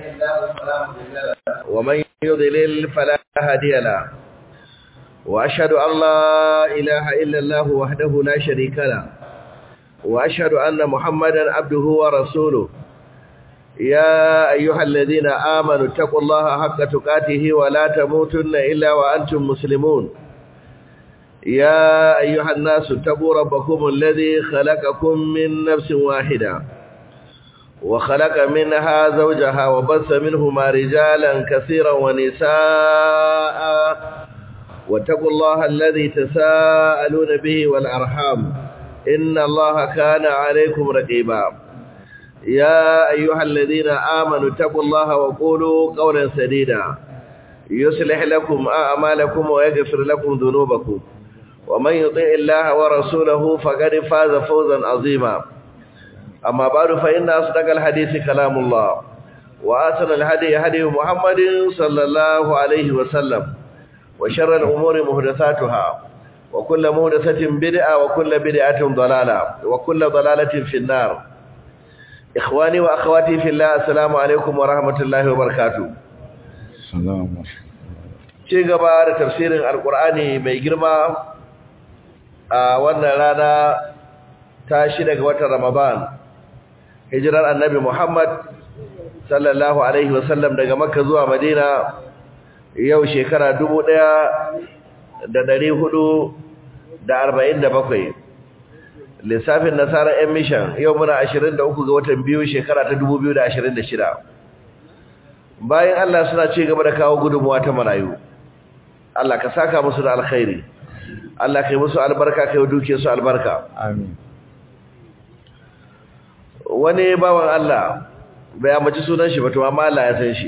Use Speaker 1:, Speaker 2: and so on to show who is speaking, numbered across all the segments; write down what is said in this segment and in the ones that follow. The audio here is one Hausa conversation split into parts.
Speaker 1: ومن يضلل فلا هادي له وأشهد أن لا إله إلا الله وحده لا شريك له وأشهد أن محمدا عبده ورسوله يا أيها الذين آمنوا اتقوا الله حق تقاته ولا تموتن إلا وأنتم مسلمون يا أيها الناس اتقوا ربكم الذي خلقكم من نفس واحدة وخلق منها زوجها وبث منهما رجالا كثيرا ونساء واتقوا الله الذي تساءلون به والأرحام إن الله كان عليكم رقيبا يا أيها الذين آمنوا اتقوا الله وقولوا قولا سديدا يصلح لكم أعمالكم ويغفر لكم ذنوبكم ومن يطع الله ورسوله فقد فاز فوزا عظيما أما بعد فإن أصدق الحديث كلام الله وآسن الهدي هدي محمد صلى الله عليه وسلم وشر الأمور مهدثاتها وكل مهدثة بدعة وكل بدعة ضلالة وكل ضلالة في النار إخواني وأخواتي في الله السلام عليكم ورحمة الله وبركاته
Speaker 2: السلام
Speaker 1: ci gaba da tafsirin alkur'ani mai girma a wannan rana ta shi daga watan ramadan hijirar annabi muhammad sallallahu alaihi wasallam daga makka zuwa madina yau shekara dubu ɗaya da ɗari hudu da arba'in da bakwai lissafin nasarar yan mishan yau muna ashirin da uku ga watan biyu shekara ta dubu biyu da ashirin da shida bayan allah suna ci gaba da kawo gudunmuwa ta marayu Allah ka saka musu da alkhairi Allah kai musu albarka kai duke su albarka
Speaker 2: amin
Speaker 1: wani bawan Allah bai amince sunan shi ba to amma Allah ya san shi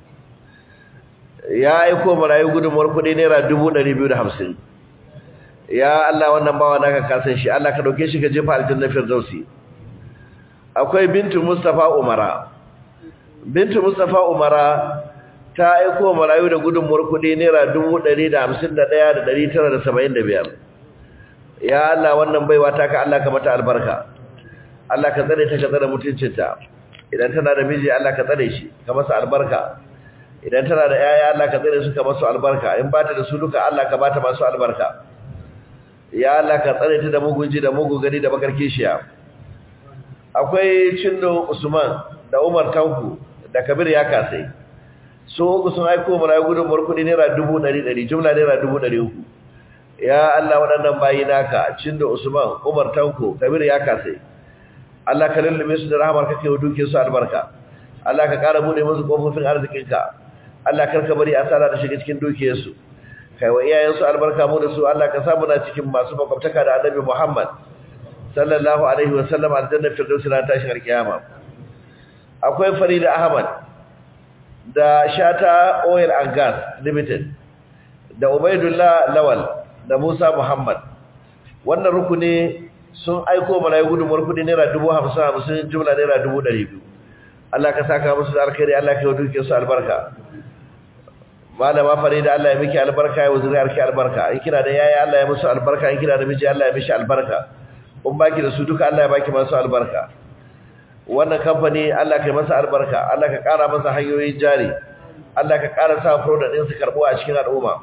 Speaker 1: ya aiko marayu gudunmuwar kudi naira 250 ya Allah wannan bawa naka ka san shi Allah ka dauke shi ka jefa aljanna firdausi akwai bintu Mustafa Umara bintu Mustafa Umara ta aiko marayu da gudunmuwar kudi naira dubu ɗari da hamsin da ɗaya da ɗari tara da saba'in da biyar ya Allah wannan baiwa ta ka Allah ka mata albarka Allah ka tsare ta ka tsare mutuncinta idan tana da miji Allah ka tsare shi ka masa albarka idan tana da yaya Allah ka tsare su ka masu albarka in ba ta da su duka Allah ka bata masu albarka ya Allah ka tsare ta da mugunji da mugu gani da bakar kishiya akwai cindo Usman da Umar Tanku da Kabir ya kasai so uku sun aiko mana gudunmuwar kuɗi naira dubu ɗari ɗari jumla naira dubu ɗari uku ya Allah waɗannan bayi naka cindo Usman Umar Tanko Kabir ya kasai Allah ka lullube su da rahamar kake wa duke su albarka Allah ka ƙara bude musu kofofin arzikinka Allah kar ka bari asara da shiga cikin dukiyarsu kai wa iyayensu albarka mu da su Allah ka samu na cikin masu makwabtaka da Annabi Muhammad sallallahu alaihi wa sallam aljanna firdausi na tashin alkiyama akwai Farida Ahmad da Shata Oil and Gas Limited da Ubaidullah Lawal da Musa Muhammad wannan rukuni sun aiko mana gudunmuwar kudi naira dubu hamsin hamsin jumla naira dubu ɗari biyu Allah ka saka musu da alkhairi Allah ka yi duke su albarka malama farida Allah ya miki albarka ya wuzuri arki albarka in kina da yaya Allah ya musu albarka in kina da miji Allah ya mishi albarka in baki da su duka Allah ya baki masu albarka wannan kamfani Allah ka yi masa albarka Allah ka ƙara masa hanyoyin jari Allah ka ƙara sa product ɗin su karɓo a cikin al'umma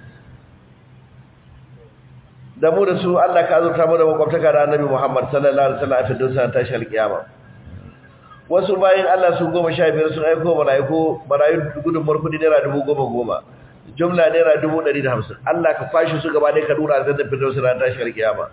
Speaker 1: da mu da su Allah ka azurta mu da makwabtaka da Annabi Muhammad sallallahu alaihi wasallam a fitin sa tashi alkiyama wasu bayin Allah su goma sha biyar sun aiko malaiku marayu gudun markudi naira dubu goma goma jumla naira dubu ɗari da hamsin Allah ka fashi su gaba ɗaya ka dura da fitin sa tashi alkiyama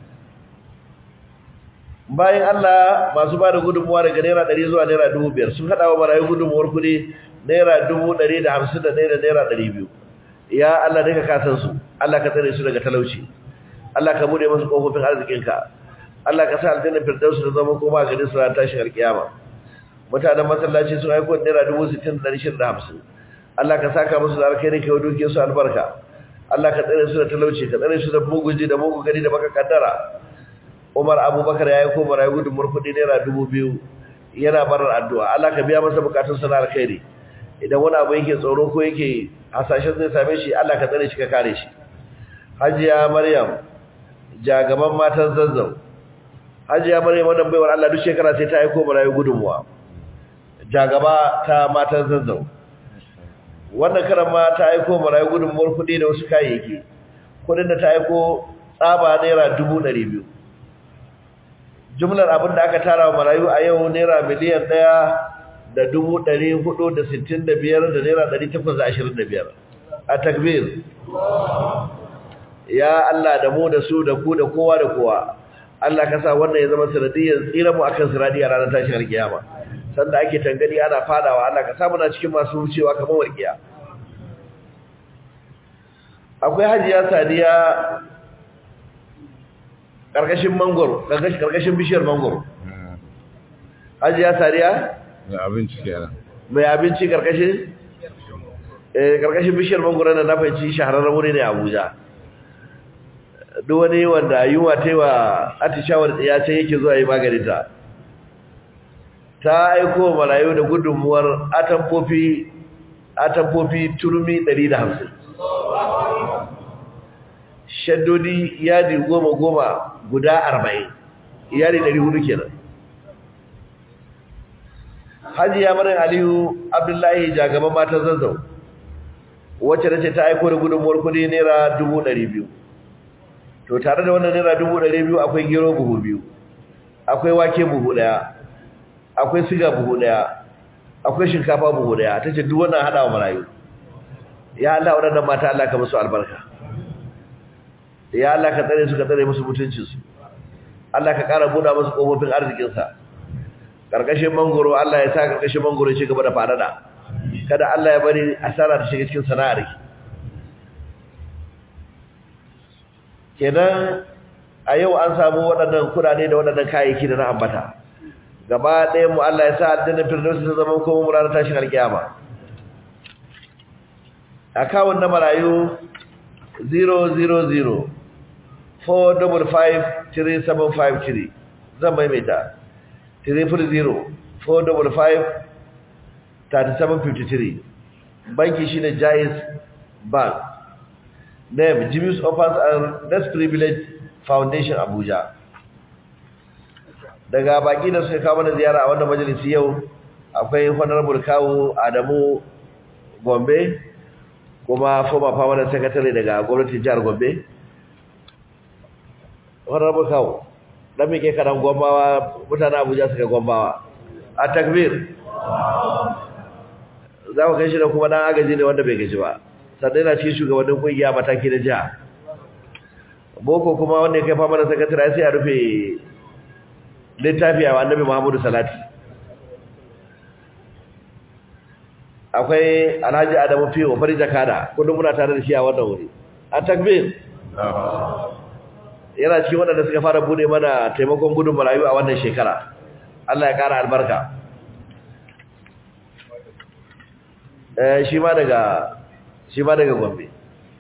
Speaker 1: bayan Allah masu ba da gudunmuwa daga naira ɗari zuwa naira dubu biyar sun haɗa wa marayu gudunmuwar kuɗi naira dubu ɗari da hamsin da ɗaya da naira ɗari biyu ya Allah daga kasan su Allah ka tsare su daga talauci Allah ka bude musu kofofin arzikinka Allah ka sa aljanna firdausu da zama koma gari su ran tashin alkiyama mutanen masallaci sun aiko naira dubu sittin da ɗari shida da hamsin Allah ka saka musu da alkhairi kai duke su albarka Allah ka tsare su da talauci ka tsare su da mugunji da mugu gari da baka kaddara Umar Abubakar ya yi ko marayu gudun murkudi naira dubu biyu yana barar addu'a Allah ka biya masa bukatun sana alkhairi idan wani abu yake tsoro ko yake hasashen zai same shi Allah ka tsare shi ka kare shi Hajiya Maryam jagaban matan zazzau Hajiya Maryam wannan baiwar Allah duk shekara sai ta aiko marayu gudunmuwa jagaba ta matan zazzau wannan karan ma ta aiko marayu gudunmuwar kuɗi da wasu kayayyaki kuɗin da ta aiko tsaba naira dubu ɗari biyu jumlar abin da aka tara wa marayu a yau naira miliyan ɗaya da dubu ɗari hudu da sittin da biyar da naira ɗari takwas da ashirin da biyar a takbir ya Allah da mu da su da ku da kowa da kowa Allah ka sa wannan ya zama sanadiyyar tsira mu akan siradi a ranar tashin alkiyama sanda ake tangani ana fadawa Allah ka sa muna cikin masu wucewa kamar warkiya akwai hajiya sadiya karkashin mangoro karkashin bishiyar mangoro hajiya sadiya
Speaker 2: da abinci kenan
Speaker 1: mai abinci karkashin eh karkashin bishiyar mangoro na na fahimci shahararren wuri ne a Abuja duk wani wanda yunwa ta yi wa atishawar ya ce yake zuwa yi maganinta ta aiko marayu da gudunmuwar atamfofi atamfofi turmi 150 shaddodi yadi goma goma guda 40 yadi 400 kenan hajiya marin aliyu abdullahi jagaban matan zazzau wacce da ce ta aiko da gudunmuwar kudi naira 200,000 to tare da wannan naira dubu ɗari biyu akwai gero buhu biyu akwai wake buhu ɗaya akwai siga buhu ɗaya akwai shinkafa buhu ɗaya ta ce duk wannan haɗa wa marayu ya Allah waɗannan mata Allah ka musu albarka ya Allah ka tsare su ka tsare musu mutuncinsu Allah ka ƙara buɗa musu ƙofofin arzikinsa ƙarƙashin mangoro Allah ya sa ƙarƙashin mangoro ya ci gaba da faɗaɗa kada Allah ya bari asara ta shiga cikin sana'ar ki kenan a yau an samu waɗannan kudade da waɗannan kayayyaki da na ambata gaba ɗayan mu Allah ya sa aljanna firdausi ta zama kuma mu ranar tashin alkiyama akawun na marayu 000 455 zan maimaita 340 455 3753 banki shine Jais Bank name Jimmy's Offers and Less Privilege Foundation Abuja daga baki da suka kawo mana ziyara a wannan majalisi yau akwai honorable kawo Adamu Gombe kuma former permanent secretary daga gwamnatin jihar Gombe honorable kawo dan mike karan gombawa mutanen Abuja suka gombawa a takbir za ku kai shi da kuma dan agaji ne wanda bai gaji ba sannan yana cikin shugabannin kungiya mataki na jiha boko kuma wanda ya kai fama da sakatare sai a rufe littafi a annabi muhammadu salati akwai alhaji adamu fiyo fari jakada kudin muna tare da shi a wannan wuri a takbir yana cikin waɗanda suka fara bude mana taimakon gudun marayu a wannan shekara allah ya ƙara albarka shi ma daga shi ma daga gombe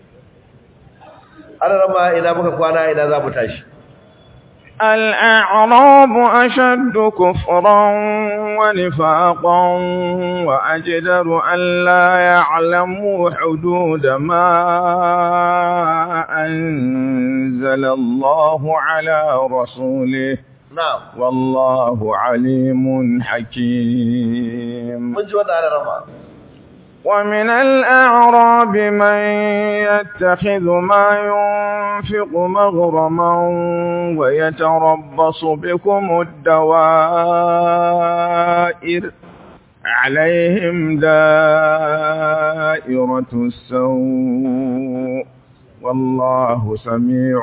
Speaker 1: ana rama ina muka kwana ina za mu tashi
Speaker 3: الأعراب أشد كفرا ونفاقا وأجدر أن لا يعلموا حدود ما أنزل الله على رسوله
Speaker 1: نعم
Speaker 3: والله عليم حكيم
Speaker 1: من جوانا على رمى
Speaker 3: ومن الأعراب من يتخذ ما ينفق مغرما ويتربص بكم الدوائر عليهم دائرة السوء والله سميع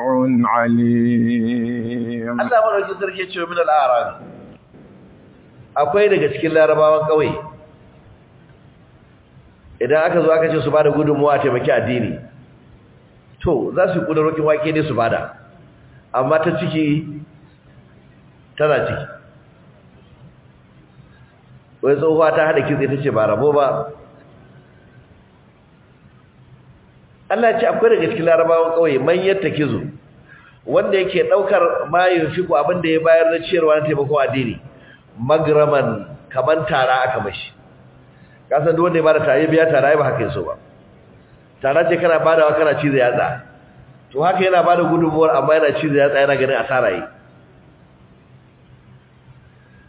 Speaker 3: عليم
Speaker 1: Allah madaukin sarki ya ce min al-a'rab akwai daga cikin larabawan kauye idan aka zo aka ce su bada gudunmuwa a taimaki addini to za su yi kudurokin wake ne su bada amma ta ciki tana ciki wai tsohuwa ta hada kitse ta ce ba rabo ba Allah ce akwai daga cikin larabawan kauye man yatta kizo wanda yake daukar mayin fiku abinda ya bayar na ciyarwa na taimakon addini magraman kaman tara aka mashi kasan duk wanda ya bada tare biya tara ba haka yaso ba tara ce kana badawa kana cize yatsa to haka yana bada gudunmuwar amma yana cize yatsa yana ganin asara yi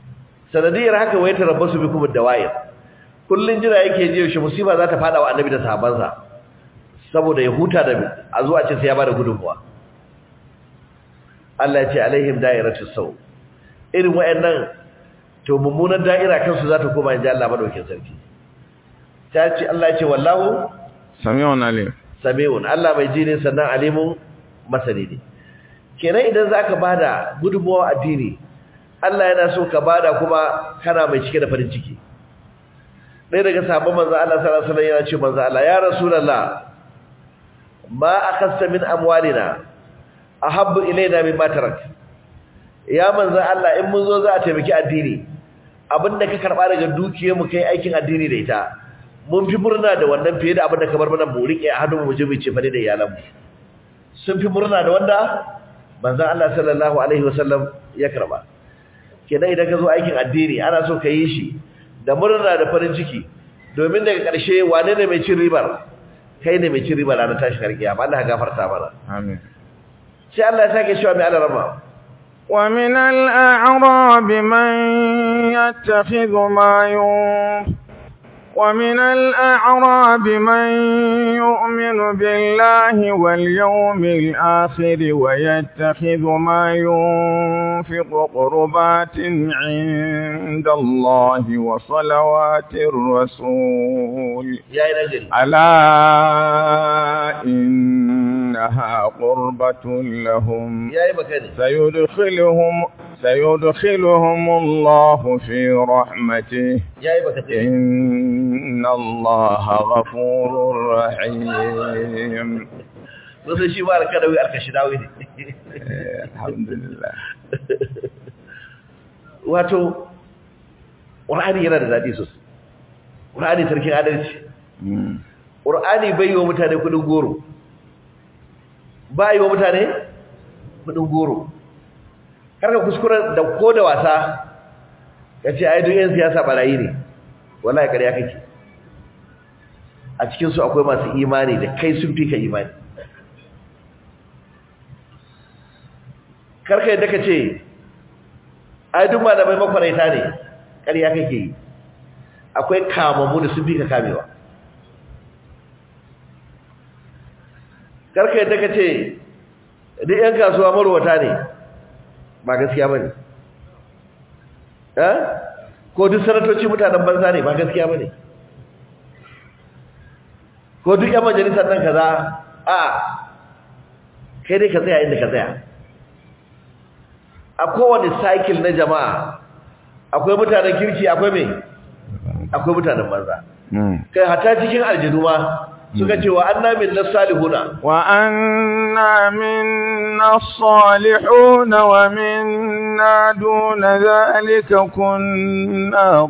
Speaker 1: sanadiyar haka wai tarabbasu bikum ad-dawa'ir kullun jira yake ji yaushe musiba za ta fada wa annabi da sahabbansa saboda ya huta da a zuwa ce sai ya bada gudunmuwa Allah ya ce alaihim da'iratus saw irin wayannan to mummunan da'ira kansu za ta koma inji Allah madaukin sarki ta ce Allah ya ce wallahu
Speaker 3: sami'un alim
Speaker 1: sami'un Allah mai ji ne sannan alimun masani ne kenan idan zaka bada gudunmuwa addini Allah yana so ka bada kuma kana mai cike da farin ciki ɗaya daga sabon manzo Allah sallallahu alaihi wasallam yana ce manzo Allah ya rasulullah ma akhasta min amwalina ahabbu ilaina mimma tarak ya manzo Allah in mun zo za a taimaki addini abinda ka karba daga dukiyar mu kai aikin addini da ita mun fi murna da wannan fiye da abinda ka bar mana mu rike a hannun mu je mu ce fa da iyalan mu sun fi murna da wanda manzo Allah sallallahu alaihi wasallam ya karba kenan idan ka zo aikin addini ana so ka yi shi da murna da farin ciki domin daga ƙarshe wane ne mai cin ribar kai ne mai cin ribar ranar tashin harkiya ba Allah ya gafarta mana
Speaker 3: amin
Speaker 1: sai Allah ya sake cewa mai alarama
Speaker 3: ومن الأعراب من يتخذ ما ينفق ومن الأعراب من يؤمن بالله واليوم الآخر ويتخذ ما ينفق قربات عند الله وصلوات الرسول
Speaker 1: ya yi nagari
Speaker 3: ألا إنها قربة لهم
Speaker 1: ya yi makani
Speaker 3: سيدخلهم سيدخلهم الله في رحمته
Speaker 1: ya yi makani
Speaker 3: إن الله غفور رحيم
Speaker 1: wasu shi ba alkadawi alkashidawi ne
Speaker 3: الحمد لله
Speaker 1: wato ƙur'ani yana da daɗi sosai ƙur'ani sarkin adalci ƙur'ani bai yi wa mutane kudin goro ba yi wa mutane kudin goro karka kuskuren da ko da wasa ka ce ai duk 'yan siyasa barayi ne wallahi ƙarya kake a cikinsu akwai masu imani da kai sun fi ka imani karka yadda ka ce ai duk malamai makwaraita ne ƙarya kake yi akwai kamammu da sun fi ka kamewa karka yadda ka ce duk 'yan kasuwa marwata ne ba gaskiya ba ne ko duk sanatoci mutanen banza ne ba gaskiya ba ne ko duk 'yan majalisar nan kaza a kai dai ka tsaya inda ka tsaya a kowane cycle na jama'a akwai mutanen kirki akwai mai akwai mutanen banza kai hata cikin aljinu ma suka ce wa anna min nasalihuna
Speaker 3: وأنا منا الصالحون ومنا دون ذلك كنا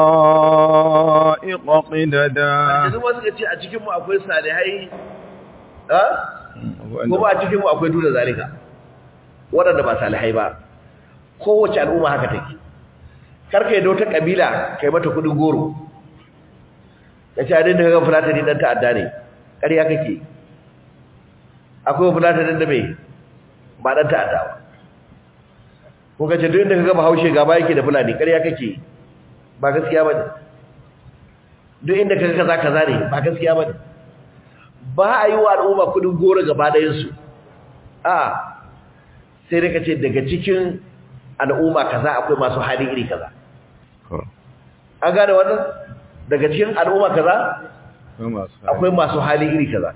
Speaker 3: طرائق قددا
Speaker 1: aljinu ma suka ce a cikin mu akwai salihai ha kuma a cikin mu akwai duna zalika waɗanda ba salihai ba kowace al'umma haka take karka yadda wata kabila kai mata kudin goro ya ce adin da kaga fulatani dan ta'adda ne ƙarya kake akwai fulatanin da mai ba dan ta'adda ba ko kace duk inda kaga bahaushe gaba yake da fulani ƙarya kake ba gaskiya bane duk inda kaga kaza kaza ne ba gaskiya bane ba a yi wa al'umma kudin goro gaba ɗayan su a sai dai kace daga cikin al'umma kaza akwai masu hali iri kaza an gane wannan daga cikin al'umma kaza akwai masu hali iri kaza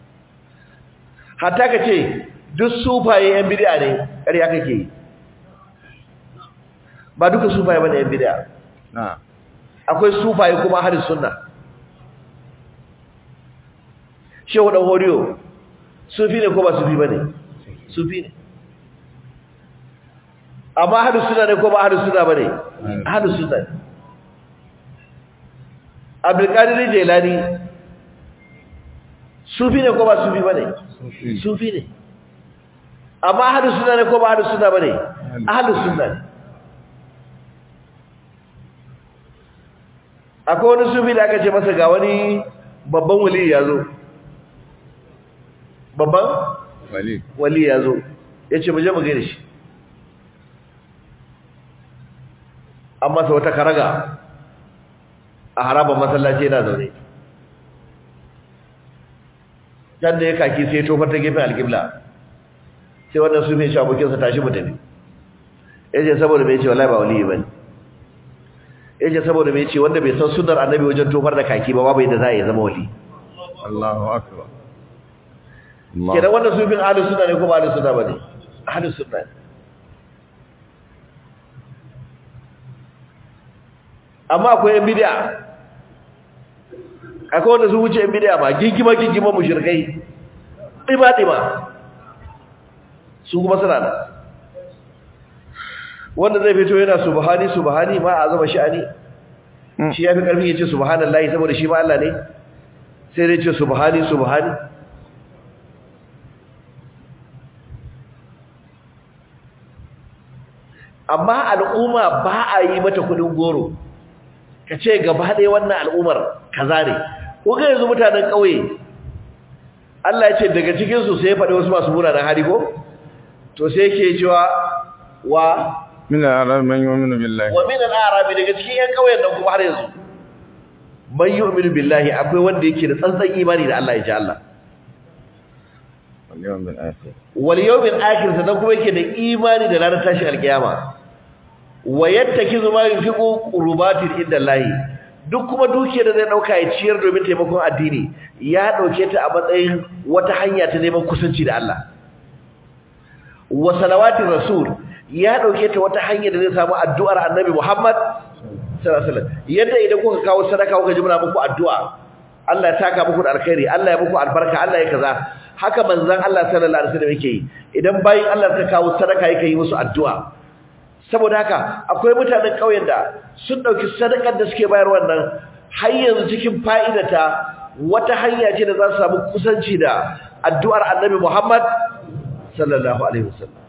Speaker 1: hatta ka ce duk sufaye yan bid'a ne ƙarya kake yi ba duka sufaye bane yan bid'a
Speaker 3: na
Speaker 1: akwai sufaye kuma hadis sunna shehu dan horiyo sufi ne ko ba sufi bane sufi ne amma hadis sunna ne ko ba hadis sunna bane hadis sunna ne abdulkadir jelani sufi ne ko ba sufi bane sufi ne amma ahlus sunna ne ko ba ahlus sunna bane ahlus sunna ne akwai wani sufi da aka ce masa ga wani babban wali ya zo babban
Speaker 3: wali
Speaker 1: wali ya zo ya ce mu je mu gaida shi an masa wata karaga a harabar masallaci yana zaune can da ya kaki sai tofar ta gefen alƙibla sai wannan su mai shi abokinsa tashi mutane ya ce saboda mai ce wallahi ba waliyi ba ne ya ce saboda mai ce wanda bai san sunar annabi wajen tofar da kaki ba babu yadda za a yi zama wali
Speaker 3: Allahu akbar
Speaker 1: kenan wannan sufin ahlus sunna ne ko ba ahlus sunna bane ahlus sunna ne amma akwai yan bid'a akwai wanda su wuce yan bid'a ba gingima gingima mushrikai dima dima su kuma suna da wanda zai fito yana subhani subhani ma azama sha'ani shi yafi karfi yace subhanallahi saboda shi ma Allah ne sai dai ce subhani subhani amma al'umma ba a yi mata kudin goro ka ce gaba ɗaya wannan al'ummar kaza ne ko ga yanzu mutanen ƙauye Allah ya ce daga cikinsu sai ya faɗi wasu masu munanan hali ko to sai yake cewa wa
Speaker 3: min al-arab man yu'minu billahi
Speaker 1: wa min al-arabi daga cikin yan ƙauyen nan kuma har yanzu man yu'minu billahi akwai wanda yake da tsantsan imani da Allah ya ji Allah
Speaker 3: wal yawmil akhir
Speaker 1: wal yawmil akhir sannan kuma yake da imani da ranar tashin alkiyama wa yattakizu ma yunfiqu qurbatin inda lahi duk kuma dukiyar da zai dauka ya ciyar domin taimakon addini ya dauke ta a matsayin wata hanya ta neman kusanci da Allah wa salawatir rasul ya dauke ta wata hanya da zai samu addu'ar annabi Muhammad sallallahu alaihi wasallam yadda idan kuka kawo sadaka kuka ji muna muku addu'a Allah ya taka muku da alkhairi Allah ya muku albarka Allah ya kaza haka manzon Allah sallallahu alaihi wasallam yake yi idan bayin Allah suka kawo sadaka yake yi musu addu'a saboda haka akwai mutanen ƙauyen da sun ɗauki sadakar da suke bayar wannan har yanzu cikin fa'idata wata hanya ce da za su samu kusanci da addu'ar annabi Muhammad sallallahu alaihi wasallam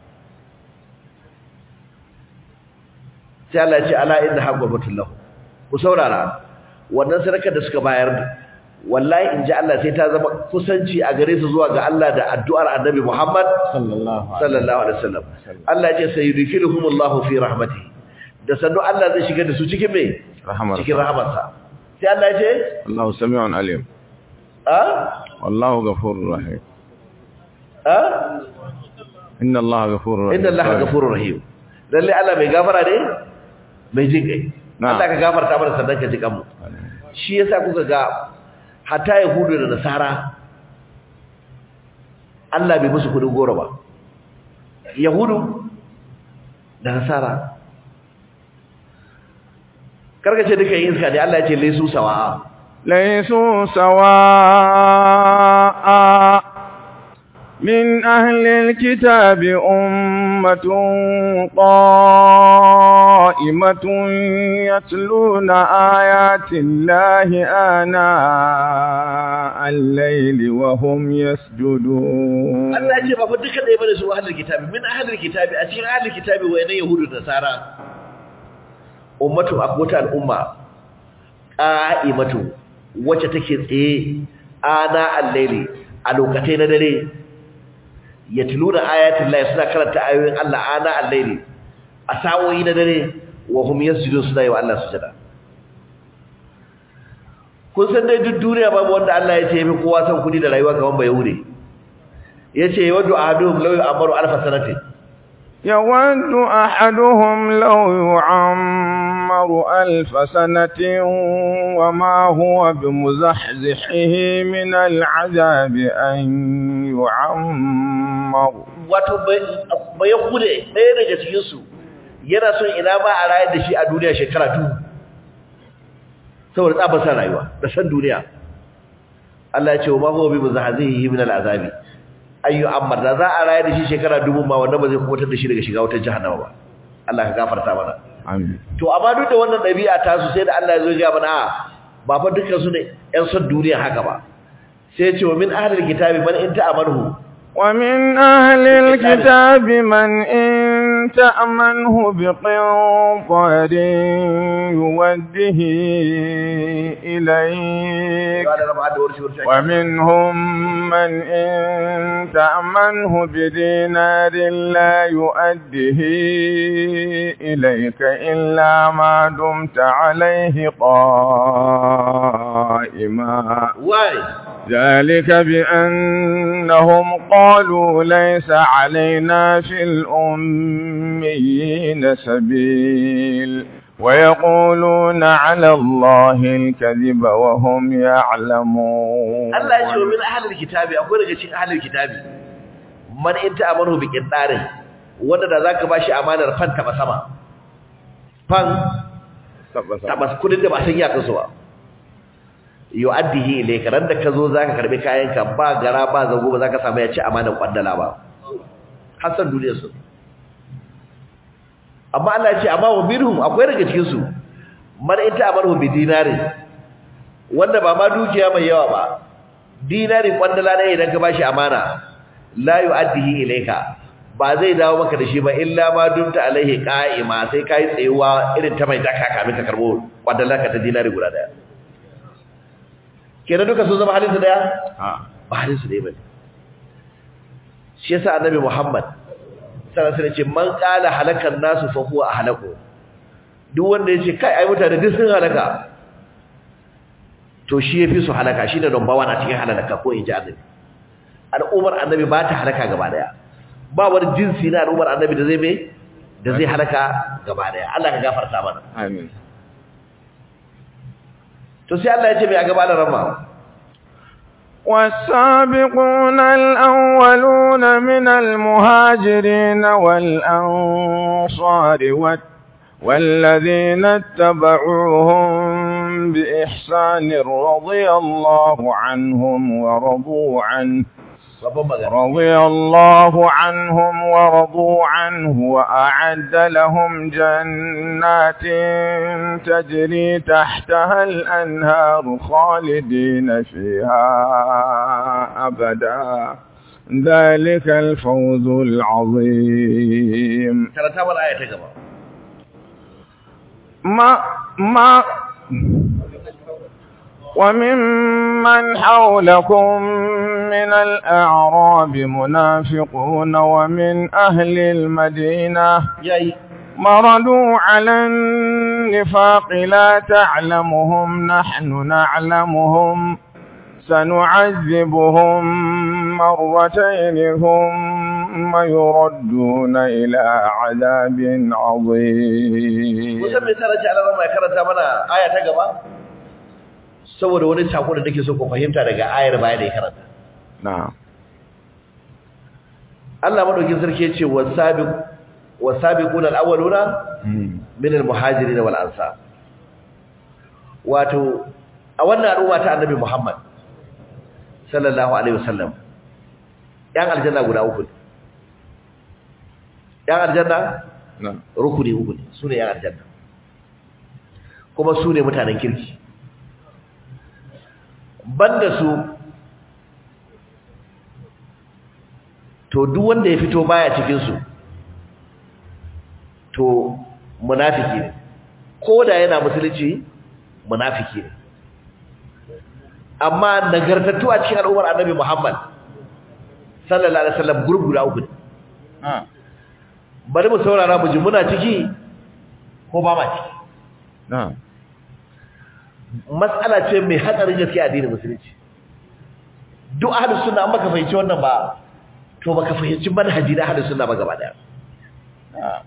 Speaker 1: sai Allah ya ce ala inna haqqatul lahu ku saurara wannan sadakar da suka bayar wallahi in ji Allah sai ta zama kusanci a gare su zuwa ga Allah da addu'ar annabi Muhammad
Speaker 3: sallallahu
Speaker 1: sallallahu alaihi wasallam Allah ya ce sayudkhiluhumullahu fi rahmatihi da sannu Allah zai shiga da su cikin me
Speaker 3: rahmar
Speaker 1: cikin rahmarsa sai Allah ya ce
Speaker 3: Allahu sami'un alim
Speaker 1: a
Speaker 3: wallahu ghafurur rahim
Speaker 1: a
Speaker 3: inna Allaha ghafurur rahim
Speaker 1: inna Allaha ghafurur rahim lalle Allah mai gafara ne mai jin kai
Speaker 3: Na'am.
Speaker 1: Allah ka gafarta mana sannan ka ji kanmu shi yasa kuka ga hatta yahudu da nasara Allah bai musu kudin goro ba yahudu da nasara karkace duka yin iska ne Allah ya ce laisu sawa
Speaker 3: ليسوا سواء من أهل الكتاب أمة قائمة يتلون آيات الله آناء الليل وهم يسجدون
Speaker 1: Allah ya ce ba fa duka ɗaya bane su ahlul kitabi min ahlul kitabi a cikin ahlul kitabi wayannan yahudu da nasara ummatu akwata al'umma qa'imatu wacce take tsaye ana al-laili a lokacin na dare yatluna ayatin Allah suna karanta ayoyin Allah ana al-laili a sa'o'i na dare wa hum yasjudun suna yi wa Allah sujada kun san dai duk duniya babu wanda Allah ya ce yafi kowa san kudi da rayuwa gaban bayahude yace yawaddu ahaduhum law yu'amaru alf sanatin
Speaker 3: يود أحدهم لو يعمر ألف سنة وما هو بمزحزحه من العذاب أن يعمر
Speaker 1: wato bayahude ɗaya daga cikin su yana son ina ma a rayar da shi a duniya shekara tu saboda tsabar san rayuwa da san duniya Allah ya ce wa ma huwa bi muzahzihi min al'azabi ayyu ammar da za a rayar da shi shekara dubu ma wanda ba zai kubutar da shi daga shiga wutar jahannama ba Allah ka gafarta mana
Speaker 3: آمين
Speaker 1: to amma duk da wannan dabi'a ta su sai da Allah ya zo ya mana a, ba fa dukkan su ne ƴan son duniya haka ba sai ya ce wa min ahlil kitabi man in ta'amaru
Speaker 3: ومن أهل الكتاب من إن تأمنه بقنطر يوده إليك
Speaker 1: قال رب عد ورشي ورشي
Speaker 3: ومنهم من إن تأمنه بدينار لا يؤده إليك إلا ما دمت عليه قائما
Speaker 1: why
Speaker 3: ذلك بأنهم قالوا ليس علينا في الأميين سبيل ويقولون على الله الكذب وهم يعلمون
Speaker 1: Allah ya ce wa min ahlil kitabi akwai daga cikin ahlil kitabi man in ta'amaru bi qindarin wanda da zaka bashi amanar fan taba sama fan taba kudin da ba san ya kaso ba yu'addihi ilayka ran da ka zo zaka karbi kayanka ba gara ba zago ba zaka samu ya ci amanar kwandala ba hasan duniyar su amma Allah ya ce amma wa minhum akwai daga cikin su man in ta'amaru bi dinarin wanda ba ma dukiya mai yawa ba dinari kwandala ne idan ka bashi amana la yu'addihi ilayka ba zai dawo maka da shi ba illa ma dumta alaihi qa'ima sai kai tsayuwa irin ta mai daka kamin ka karbo kwandala ka ta dinari guda daya kenan duka sun zama halin su daya ba halin su daya bane shi yasa annabi Muhammad sallallahu alaihi wasallam ce man qala halakan nasu fa huwa ahlaku duk wanda yace kai ai mutane duk sun halaka to shi yafi su halaka shine number 1 a cikin halaka ko inji annabi al'ummar annabi ba ta halaka gaba daya ba wani jinsi na al'ummar annabi da zai me da zai halaka gaba daya Allah ka gafarta mana
Speaker 3: amin
Speaker 1: to sai Allah ya ce mai a gaba da rama
Speaker 3: والسابقون الأولون من المهاجرين والأنصار وال- والذين اتبعوهم بإحسان رضي الله عنهم ورضوا عنه
Speaker 1: babban magana
Speaker 3: رضي الله عنهم ورضوا عنه وأعد لهم جنات تجري تحتها الأنهار خالدين فيها أبدا ذلك الفوز العظيم
Speaker 1: karanta mana aya ta gaba
Speaker 3: ما ما وممن حولكم من الأعراب منافقون ومن أهل المدينة
Speaker 1: yayi
Speaker 3: مردوا على النفاق لا تعلمهم نحن نعلمهم سنعذبهم مرتين ثم يردون إلى عذاب عظيم
Speaker 1: kusan me tare ce Allah ya karanta mana aya ta gaba saboda wani sako da nake so ku fahimta daga ayar baya da ya karanta
Speaker 3: نعم
Speaker 1: Allah madaukin sarki ya ce wasabiq wasabiqun alawwaluna min almuhajirin wal ansar wato a wannan al'umma ta annabi Muhammad sallallahu alaihi wasallam yan aljanna guda uku ne yan aljanna
Speaker 3: نعم
Speaker 1: rukuni uku ne sune yan aljanna kuma sune mutanen kirki banda su to duk wanda ya fito baya cikin su to munafiki ne ko da yana musulunci munafiki ne amma nagartattu a cikin al'ummar annabi Muhammad sallallahu alaihi wasallam gurgura uku ne
Speaker 3: آه.
Speaker 1: bari mu saurara mu ji muna ciki ko ba ma ciki
Speaker 3: نعم
Speaker 1: mas'ala ce mai hatsarin gaske a addinin musulunci duk ahlus sunna an baka fahimci wannan ba to baka fahimci manhaji na ahlus sunna ba gaba daya
Speaker 3: آه.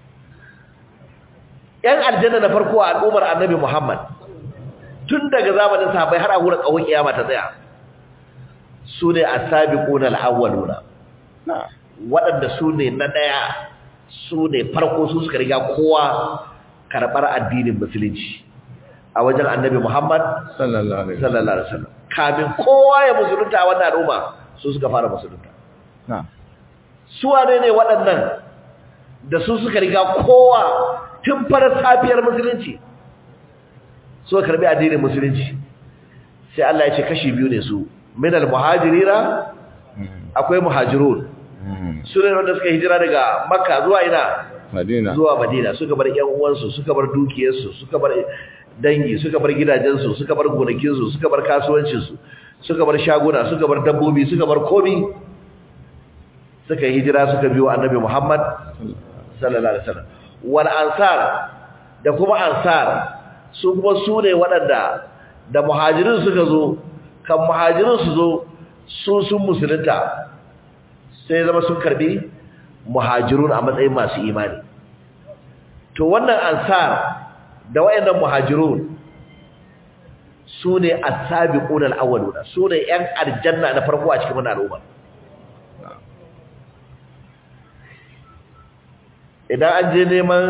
Speaker 1: yan aljanna na farko a al'ummar annabi Muhammad tun daga zamanin sahabbai har a wurin kawai kiyama ta tsaya su ne as-sabiquna al-awwaluna
Speaker 3: نعم
Speaker 1: waɗanda su ne na ɗaya su ne farko su suka riga kowa karɓar addinin musulunci a wajen annabi Muhammad
Speaker 3: صلى الله عليه وسلم
Speaker 1: sallallahu alaihi wasallam kamin kowa ya musulunta a wannan al'umma su suka fara musulunta
Speaker 3: نعم
Speaker 1: su wane ne waɗannan da su suka riga kowa tun farar safiyar musulunci suka karbi addinin musulunci sai Allah ya ce kashi biyu ne su minal muhajirina akwai muhajirun
Speaker 3: Mm.
Speaker 1: su ne wanda suka hijira daga makka zuwa ina
Speaker 3: Madina.
Speaker 1: zuwa madina suka bar yan uwansu suka bar dukiyarsu suka bar dangi suka bar gidajensu suka bar gonakinsu suka bar kasuwancinsu suka bar shaguna suka bar dabbobi suka bar komi suka yi hijira suka biyo annabi muhammad sallallahu alaihi wasallam wal ansar da kuma ansar su kuma su ne waɗanda da muhajirin suka zo kan muhajirin su zo su sun musulunta sai zama sun karbi muhajirun a matsayin masu imani to wannan ansar da wayannan muhajirun su ne as-sabiquna al-awwaluna su ne yan aljanna na farko a cikin wannan al'umma idan an je neman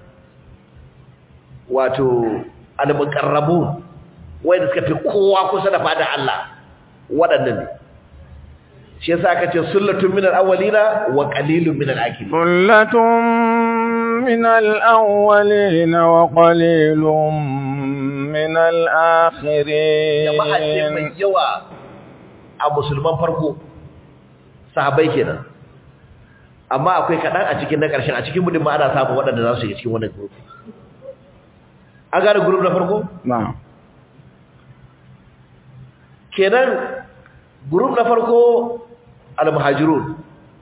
Speaker 1: wato al-muqarrabun wanda suka fi kowa kusa da fada Allah waɗannan ne shi yasa aka ce sullatun minal awwalina wa qalilun minal akhirin
Speaker 3: ثلة من الأولين وقليل من
Speaker 1: jama'a ce mai
Speaker 3: الآخرين
Speaker 1: yawa a musulman farko sahabbai kenan amma akwai kaɗan a cikin na ƙarshen a cikin mudin ma ana samun waɗanda za su yi cikin wannan group an gane group na farko
Speaker 3: نعم
Speaker 1: kenan group na farko al-muhajirun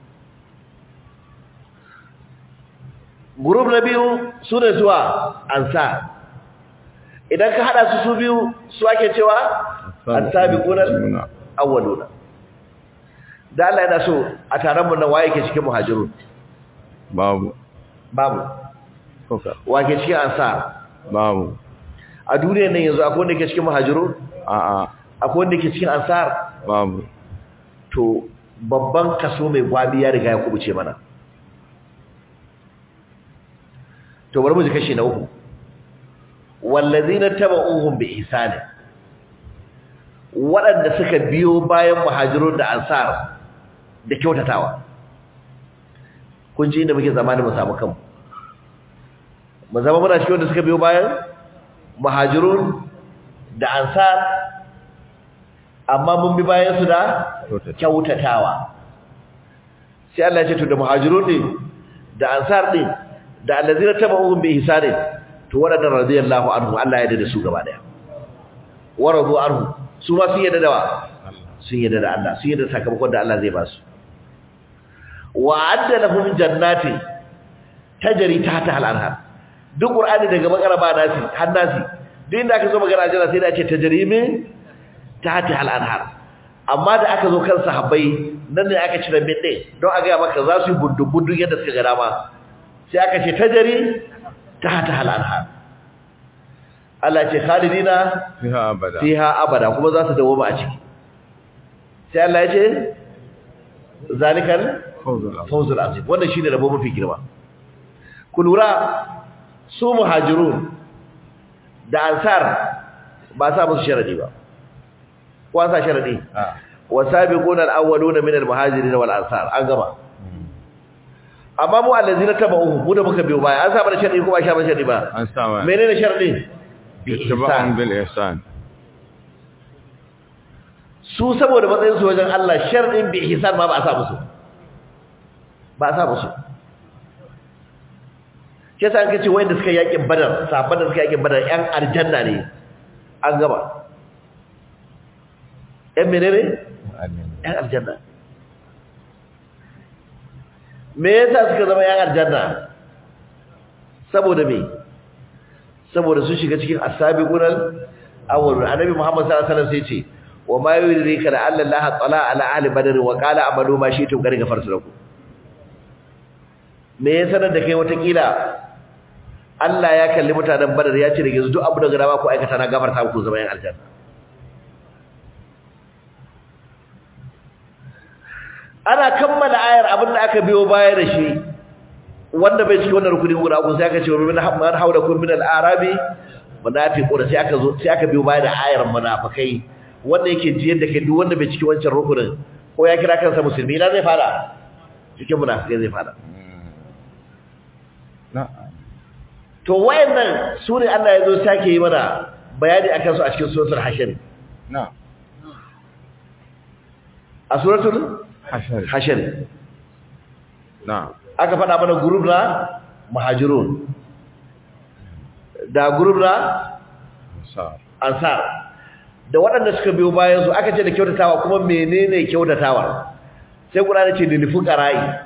Speaker 1: group na biyu su ne zuwa ansar idan ka hada su su biyu su ake cewa as-sabiquna awwaluna da Allah yana so a taron mu nan waye ke cikin muhajirun
Speaker 3: babu
Speaker 1: babu
Speaker 3: kuka
Speaker 1: waye ke cikin ansar
Speaker 3: babu
Speaker 1: a duniyar nan yanzu akwai wanda ke cikin muhajirun
Speaker 3: a'a
Speaker 1: akwai wanda ke cikin ansar
Speaker 3: babu
Speaker 1: to babban kaso mai gwabi ya riga ya kubuce mana to bari mu ji kashi na uku wallazina tabauhum bi ihsani waɗanda suka biyo bayan muhajirun da ansar da kyautatawa kun ji inda muke zamani mu samu kanmu mu zama muna cikin wanda suka biyo bayan muhajirun da ansar amma mun bi bayan su da kyautatawa sai Allah ya ce to da muhajirun din da ansar din da allazina tabauhum bi ihsani to wadannan radiyallahu anhu Allah ya dade su gaba daya waradu anhu su ma sun yadda da wa sun yadda da Allah sun yadda sakamakon da Allah zai ba su wa adda lahum jannati tajri tahta al-anhar duk qur'ani daga bakara ba nasi har nasi duk inda aka zo magana aljanna sai da ce tajri min tahta al-anhar amma da aka zo kan sahabbai nan ne aka cire min din don a ga maka za su yi buddu yadda suka ga dama sai aka ce tajri tahta al-anhar Allah ce khalidina
Speaker 3: fiha abada
Speaker 1: fiha abada kuma za su dawo a ciki sai Allah ya ce zalikal
Speaker 3: fawzul azim
Speaker 1: fawzul azim wannan shine rabo mafi girma ku lura su muhajirun da ansar ba sa musu sharadi ba ko an sa sharadi
Speaker 3: ah
Speaker 1: wasabiquna alawwaluna min almuhajirin wal ansar an gama amma mu allazina tabauhu mu da muka biyo baya an sa mana sharadi ko ba sha mana sharadi ba
Speaker 3: an sama
Speaker 1: menene sharadi bi
Speaker 3: ittiba'un
Speaker 1: ihsan
Speaker 3: bil ihsan
Speaker 1: su saboda matsayin su wajen Allah sharadin bi ihsan ma ba a sa musu ba a sa musu ke sa an kace wanda suka yakin badar sahabban da suka yakin badar yan aljanna ne an gaba yan menene yan aljanna me yasa suka zama yan aljanna saboda me saboda sun shiga cikin asabiqunal awwal annabi Muhammad sallallahu alaihi wasallam sai ce wa ma yudrika la alla Allah tala ala ahli badr wa qala amalu ma shi'tum qad ghafartu lakum me ya sanar da kai watakila Allah ya kalli mutanen badar ya ce da yanzu duk abu da gaba ku aikata na gafarta muku zama yan aljanna ana kammala ayar abin da aka biyo baya da shi wanda bai cikin wannan rukuni guda uku sai aka ce min man haula kun min al-arabi munafiqun sai aka zo sai aka biyo baya da ayar munafikai wanda yake jiyar da kai duk wanda bai cikin wancan rukunin ko ya kira kansa musulmi ina zai fara cikin munafikai zai fara
Speaker 3: na'am
Speaker 1: to wayannan sune Allah ya zo sake yi mana bayani akan su a cikin suratul hashr
Speaker 3: na'am
Speaker 1: a suratul
Speaker 3: hashar
Speaker 1: hashr
Speaker 3: na'am
Speaker 1: aka faɗa mana group na muhajirun da group na
Speaker 3: ansar
Speaker 1: ansar da waɗanda suka biyo bayan su aka ce da kyautatawa kuma menene kyautatawa sai Qur'ani ce lil fuqara'i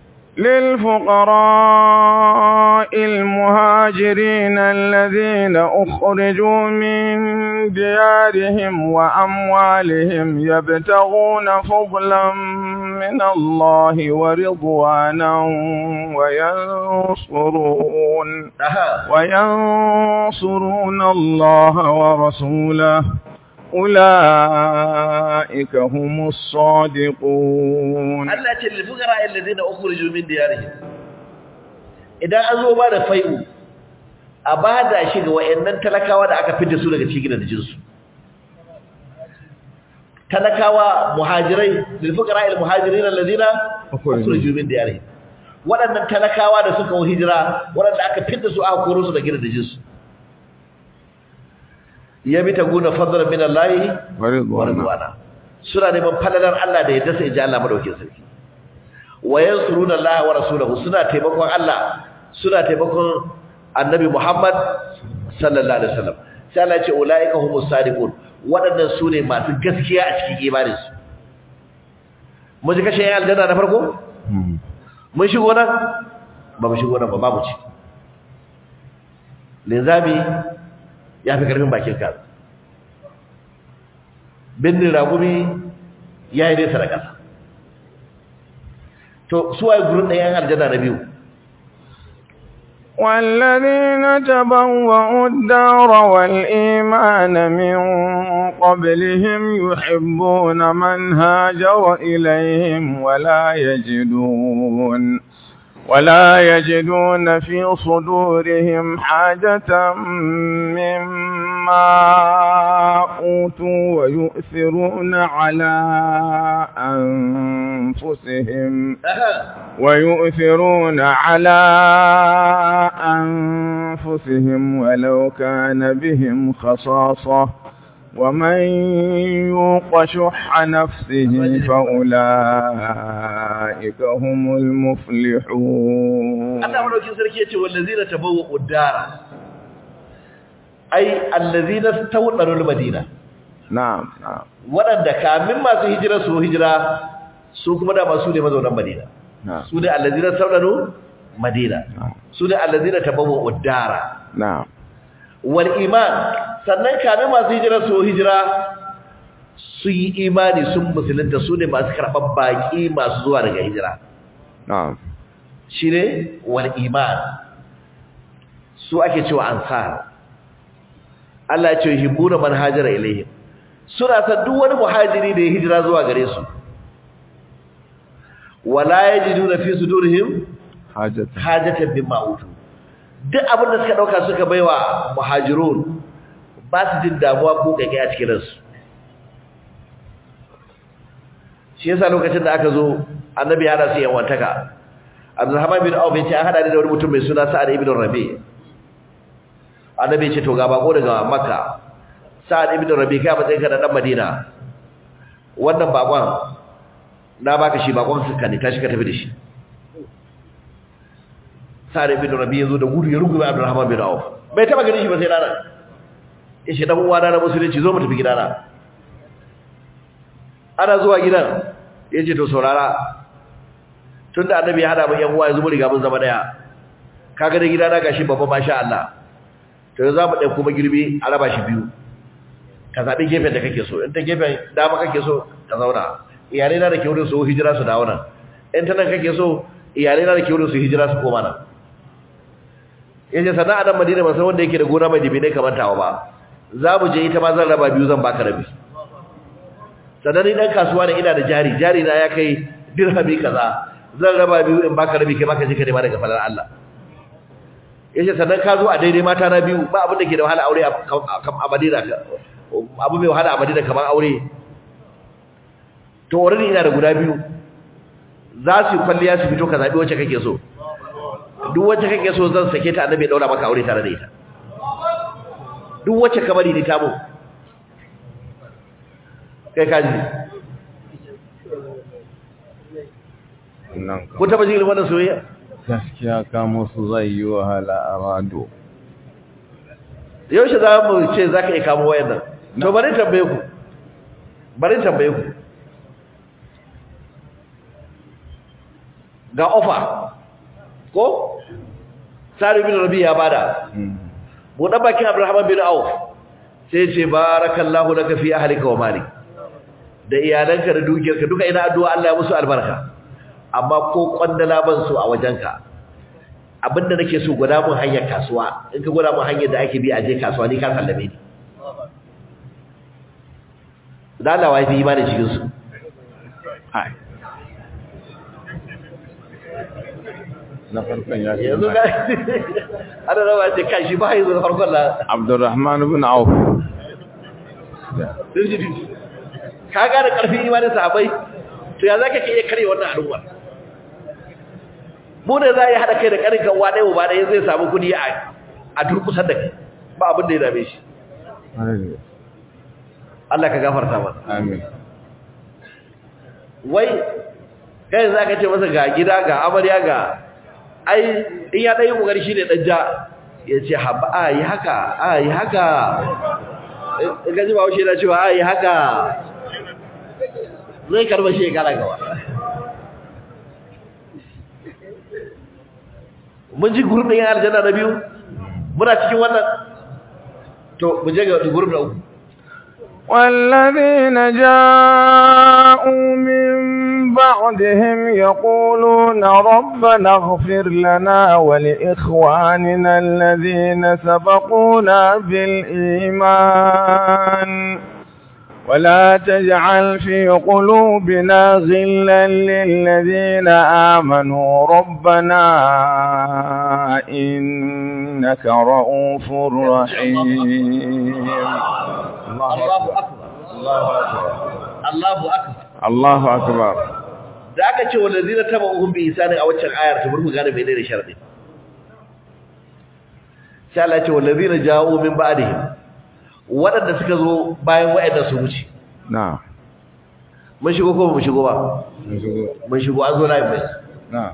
Speaker 3: للفقراء المهاجرين الذين أخرجوا من ديارهم وأموالهم يبتغون فضلا من الله ورضوانا وينصرون
Speaker 1: aha
Speaker 3: وينصرون الله ورسوله أولئك هم الصادقون
Speaker 1: Allah ce lil fuqara'i alladhina ukhriju min diyarihim idan an zo ba da fai'u a bada shi ga wayannan talakawa da aka fidda su daga cikin gidajen su talakawa muhajirai lil fuqara'i al muhajirin alladhina
Speaker 3: Ukhriju.
Speaker 1: ukhriju min diyarihim waɗannan talakawa da suka yi hijira waɗanda aka fidda su aka koro su daga gidajen su yabi ta guna fadlan min Allah
Speaker 3: ورضوانا
Speaker 1: warzuwana suna neman falalar Allah da yadda sai ji Allah madaukin sarki wa yansuruna Allah wa rasulahu suna taimakon Allah suna taimakon Annabi Muhammad sallallahu alaihi wasallam sai Allah ya ce ulaika humus sadiqun waɗannan su ne masu gaskiya a cikin imaninsu mun ji kashe yan aljanna na farko
Speaker 3: مم.
Speaker 1: mun shigo nan ba mu shigo nan ba babu ci linzami ya fi karfin bakin ka bindin ragumi ya yi nesa da ƙasa to suwaye gurin ɗayan aljanna na biyu
Speaker 3: والذين تبوأوا الدار والإيمان من قبلهم يحبون من هاجر إليهم ولا يجدون ولا يجدون في صدورهم حاجة مما أوتوا ويؤثرون على أنفسهم ويؤثرون على أنفسهم ولو كان بهم خصاصة ومن يوق شح نفسه فأولئك هم المفلحون
Speaker 1: Allah madaukin sarki yace wallazina tabawwa'u dara ai allazina tawdaru al-madina
Speaker 3: نعم نعم
Speaker 1: wadanda kamin masu hijira su hijira su kuma da masu ne mazaunan Madina
Speaker 3: نعم
Speaker 1: su ne allazina tawdaru Madina
Speaker 3: نعم
Speaker 1: su ne allazina tabawwa'u dara
Speaker 3: نعم
Speaker 1: wal iman sannan kamin masu hijira su hijira su yi imani sun musulunta su ne masu karɓar baƙi masu zuwa daga hijira
Speaker 3: نعم
Speaker 1: shi ne wal iman su ake cewa ansar Allah ya ce hibbuna man hajara ilaihim suna san duk wani muhajiri da ya hijira zuwa gare su wala yajiduna fi sudurihim
Speaker 3: حاجة
Speaker 1: hajatan mimma utu duk abin da suka dauka suka baiwa muhajirun ba su jin damuwa ko kake a cikin ransu shi yasa lokacin da aka zo annabi ya hada su yan wantaka Abdulrahman bin Auf yace an hada ni da wani mutum mai suna Sa'ad ibn Rabi annabi ya ce to ga bako daga Makka Sa'ad ibn Rabi kai matsayin ka da dan Madina wannan bakon na baka shi bakon suka ne tashi ka tafi da shi Sa'ad ibn Rabi yazo da gudu ya rungume Abdulrahman bin Auf bai taba ganin shi ba sai ranar yace dan uwa na musulunci zo mu tafi gidana ana zuwa gidan yace to saurara tunda annabi ya hada mu yan uwa yanzu mu riga mun zama daya kaga da gidana gashi babba masha Allah to yanzu zamu dai kuma girbi a raba shi biyu ka zabi gefen da kake so in ta gefen dama kake so ka zauna iyalai na da ke wurin su hijira su dawo nan in ta nan kake so iyalai na da ke wurin su hijira su koma nan yace sana'a nan Madina ba san wanda yake da gona mai dibi ne kamar tawa ba za mu je ita ma zan raba biyu zan baka rabi sannan ni dan kasuwa ne ina da jari jari na ya kai dirhami kaza zan raba biyu in baka rabi kai baka je ka nema daga falar Allah yace sannan ka zo a daidai mata na biyu ba abin da ke da wahala aure a Madina abu mai wahala a Madina kamar aure to already ina da guda biyu za su yi kwalliya su fito ka zabi wacce kake so duk wacce kake so zan sake ta annabi ya daura maka aure tare da ita duk wacce ka bari ni ta mu kai ka ji
Speaker 3: wannan
Speaker 1: ko taba jin irin wannan soyayya
Speaker 3: gaskiya kamo su zai yi wahala a rado
Speaker 1: yaushe za mu ce za ka iya kamo wayan nan to bari tambaye ku bari tambaye ku ga ofa ko sari bin rabi ya bada buɗe bakin abdurrahman bin auf sai ce barakallahu laka fi ahlika wa malik da iyalanka da dukiyarka duka ina addu'a Allah ya musu albarka amma ko kwandala ban so a wajenka abinda nake so gwada mun hanyar kasuwa in ka gwada mun hanyar da ake bi a je kasuwa ni ka sallame ni da Allah wai fi imani cikin su
Speaker 3: ai na farkon ya ce
Speaker 1: yanzu ga ana rawa ce kai shi ba yanzu da farkon la
Speaker 3: Abdurrahman ibn Auf
Speaker 1: ka gane karfin imanin sahabbai to ya zaka ke iya kare wannan al'umma mu ne za a yi haɗa kai da ƙarin kan wane wa ɗaya zai samu kuɗi a a durkusar da kai ba abin da ya dame shi Allah ka gafarta mana
Speaker 3: amin
Speaker 1: wai kai za ka ce masa ga gida ga amarya ga ai in ya ɗaya ƙoƙari shi ne ɗan ja ya ce haɓa a yi haka a yi haka in gaji ba haushe na cewa a yi haka zai karba shi ya kara gawa mun ji gurbin yan aljanna na biyu muna cikin wannan to mu je ga gurbin na uku
Speaker 3: والذين جاءوا من بعدهم يقولون ربنا اغفر لنا ولإخواننا الذين سبقونا بالإيمان ولا تجعل في قلوبنا غلا للذين آمنوا ربنا إنك رؤوف رحيم
Speaker 1: Allahu akbar Allahu akbar
Speaker 3: الله أكبر
Speaker 1: da aka ce wallazina tabu'uhum bi ihsani a waccan ayar ta burku gane menene sharadi sai Allah ya ce wallazina ja'u min ba'dihim waɗanda suka zo bayan wa'annan su wuce
Speaker 3: نعم
Speaker 1: mun shigo ko ba mu shigo ba mun shigo an zo na mai
Speaker 3: نعم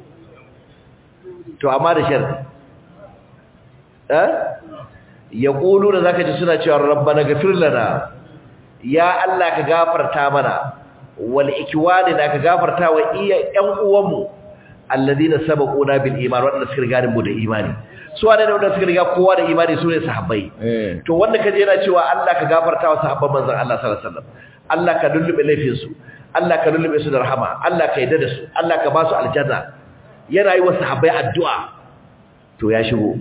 Speaker 1: to amma da sharadi eh yaqulu da zaka ji suna cewa rabbana ghfir lana ya Allah ka gafarta mana wal ikwani da ka gafarta wa iya ƴan uwanmu alladina sabaquna bil iman wanda suka riga mu da imani su wane ne wanda suka riga kowa da imani su ne sahabbai
Speaker 3: إيه
Speaker 1: to wanda kaje yana cewa Allah ka gafarta wa sahabban manzon Allah sallallahu alaihi wasallam Allah ka lullube laifin su Allah ka lullube su da rahama Allah ka yadda da su Allah ka ba su aljanna yana yi wa sahabbai addu'a to ya shigo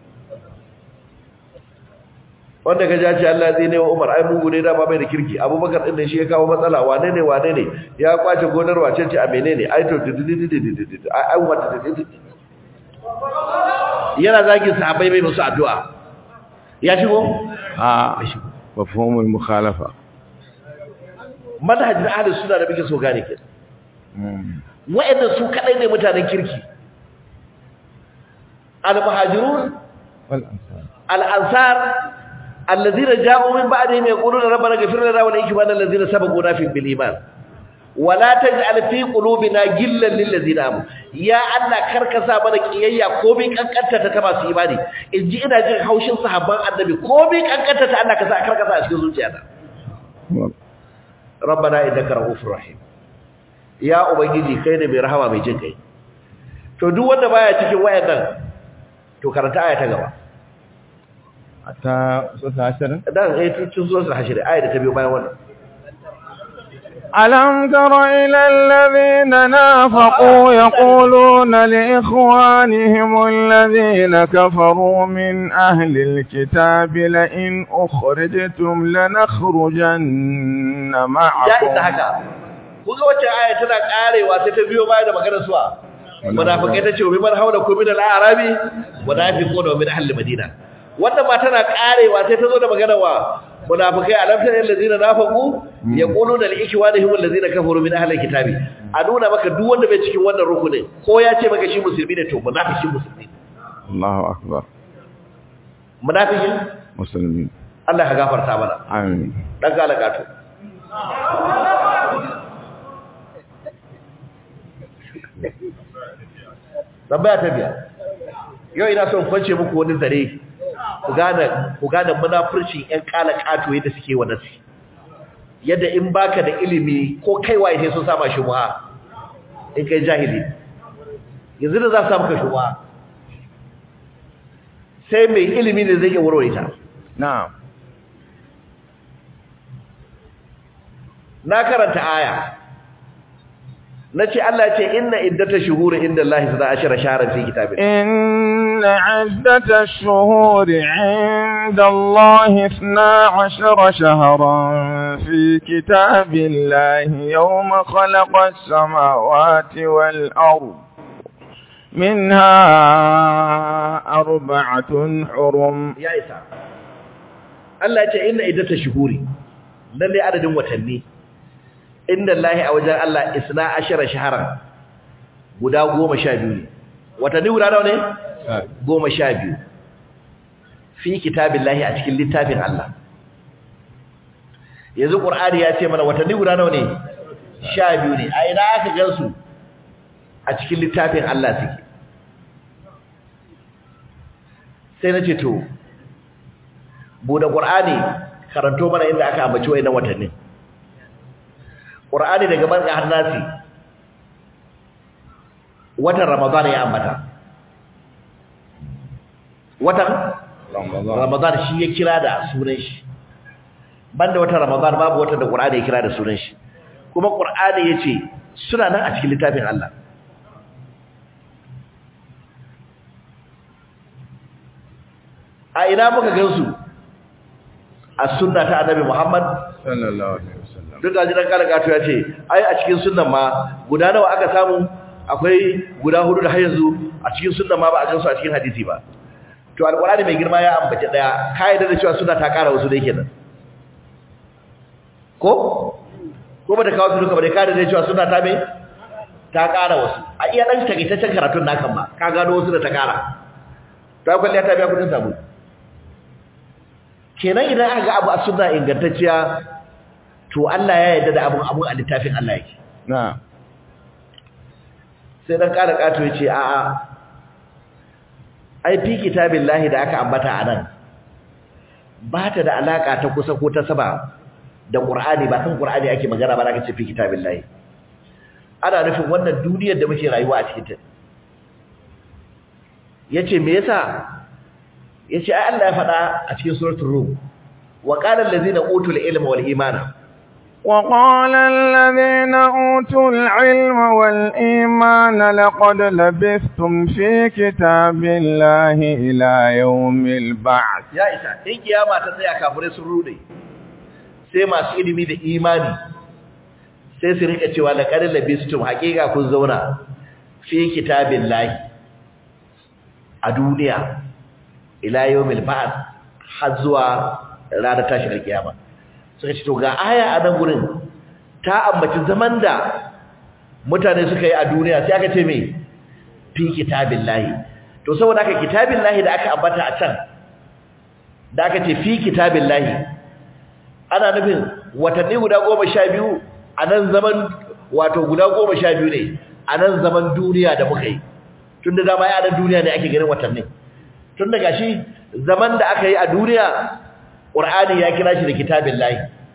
Speaker 1: wanda ka jace Allah zai ne wa Umar ai mugu ne da ba bai da kirki Abubakar din ne shi ya kawo matsala wane ne wane ne ya kwace gonar wace ce a menene ai to ai ai wata yana zagin sahabbai bai musu addu'a ya shigo
Speaker 3: آه مفهوم المخالفة
Speaker 1: manhajin ahlus sunna da muke so gane ke
Speaker 3: مم.
Speaker 1: wa'annan su kadai ne mutanen kirki al-muhajirun
Speaker 3: والأنصار
Speaker 1: al-ansar alladhina ja'u min ba'dihim yaquluna rabbana ighfir lana wa li ikhwanina alladhina sabaquna fi bil iman wa la taj'al fi qulubina gillan lil ladzina amanu ya Allah karka sa mana kiyayya ko bi kankanta ta ta masu imani inji ina jin haushin sahabban annabi ko bi kankanta ta Allah ka sa karka sa a cikin zuciyata rabbana innaka ra'ufur rahim ya ubangiji kai ne mai rahama mai jin kai to duk wanda baya cikin wayannan to karanta aya ta gaba
Speaker 3: حتى سورة عشرة
Speaker 1: dan eh cikin suratul hashr aya da ta biyo bayan wannan
Speaker 3: ألم تر إلى الذين نافقوا يقولون لإخوانهم الذين كفروا من أهل الكتاب لئن أخرجتم لنخرجن
Speaker 1: ya isa
Speaker 3: معكم
Speaker 1: haka kuga wacce aya tana karewa sai ta biyo bayan da maganar suwa munafikai tace wa biman haula ku min al-arabi munafiquna wa min ahli madina wannan ma tana karewa sai ta zo da maganar wa munafikai alamtar allazina nafaqu yaquluna li ikwanihim allazina kafaru min ahli kitabi a nuna maka duk wanda bai cikin wannan rukunin ko ya ce maka shi musulmi ne to munafiki musulmi
Speaker 3: الله أكبر
Speaker 1: munafiki
Speaker 3: مسلمين
Speaker 1: Allah ka gafarta mana
Speaker 3: آمين
Speaker 1: dan galagato tambaya ta biyar yau ina son kwance muku wani zare ku gane ku gane munafurcin ƴan kala kato yadda suke wa nasi yadda in baka da ilimi ko kai waye sai sun sama shi muha in kai jahili yanzu da za su samu ka shuwa sai mai ilimi ne zai iya warware ta
Speaker 3: na'am
Speaker 1: na karanta aya na ce Allah ce inna iddata shuhuri inda Allah suna ashira shaharar fi kitabin
Speaker 3: إن عدة الشهور عند الله اثنا عشر شهرا في كتاب الله يوم خلق السماوات والأرض منها أربعة حرم
Speaker 1: ya isa Allah ce inna iddata shuhuri lalle adadin watanni inda Allah a wajen Allah isna ashira shaharar guda goma sha biyu ne watanni guda nawa ne goma sha biyu fi kitabin lahi a cikin littafin Allah yanzu ƙur'ani ya ce mana watanni guda nawa ne sha biyu ne a ina aka gansu a cikin littafin Allah suke sai na ce to bude ƙur'ani karanto mana inda aka ambaci wa'innan watannin ƙur'ani daga barka har nasi watan ramadan ya ambata watan ramadan shi ya kira da sunan shi banda watan ramadan babu watan da qur'ani ya kira da sunan shi kuma qur'ani yace suna nan a cikin littafin Allah a ina muka gansu a sunna ta annabi Muhammad
Speaker 3: sallallahu alaihi wasallam
Speaker 1: duk da jiran kala gato ya ce ai a cikin sunnan ma guda nawa aka samu akwai guda hudu da har yanzu a cikin sunnan ma ba a gansu a cikin hadisi ba to alqur'ani mai girma ya ambace daya kai da cewa sunna ta kara wasu dai kenan ko ko ba da kawo su duka ba dai kai da cewa sunna ta me ta kara wasu a iya dan takaitaccen karatun nakan ba ka gano wasu da ta kara to akwai ta biya kudin sabu kenan idan aka ga abu a sunna ingantacciya to Allah ya yarda da abun abun a littafin Allah yake
Speaker 3: na'am
Speaker 1: sai dan ƙara ƙato yace a a ai fi kitabillahi da aka ambata anan ba ta da alaka ta kusa ko ta saba da Qur'ani ba kan Qur'ani ake magana ba da kace fi kitabillahi ana nufin wannan duniyar da muke rayuwa a cikin ta yace me yasa yace ai Allah ya faɗa a cikin suratul rum wa qala allazina utul ilma wal imana
Speaker 3: وقال الذين أوتوا العلم والإيمان لقد لبثتم في كتاب الله إلى يوم البعث
Speaker 1: ya isa in kiyama ta tsaya kafirai sun rude sai masu ilimi da imani sai su rika cewa la qad labistum haqiqa kun zauna fi kitabillahi a duniya ila yawmil ba'th har zuwa ranar tashin kiyama suka ce to ga aya a nan gurin ta ambaci zaman da mutane suka yi a duniya sai aka ce me fi kitabillahi to saboda haka kitabillahi da aka ambata a can da aka ce fi kitabillahi ana nufin watanni guda goma sha biyu a nan zaman wato guda goma sha biyu ne a nan zaman duniya da muka yi tun da dama ya nan duniya ne ake ganin watanni tun da gashi zaman da aka yi a duniya ƙur'ani ya kira shi da kitabillahi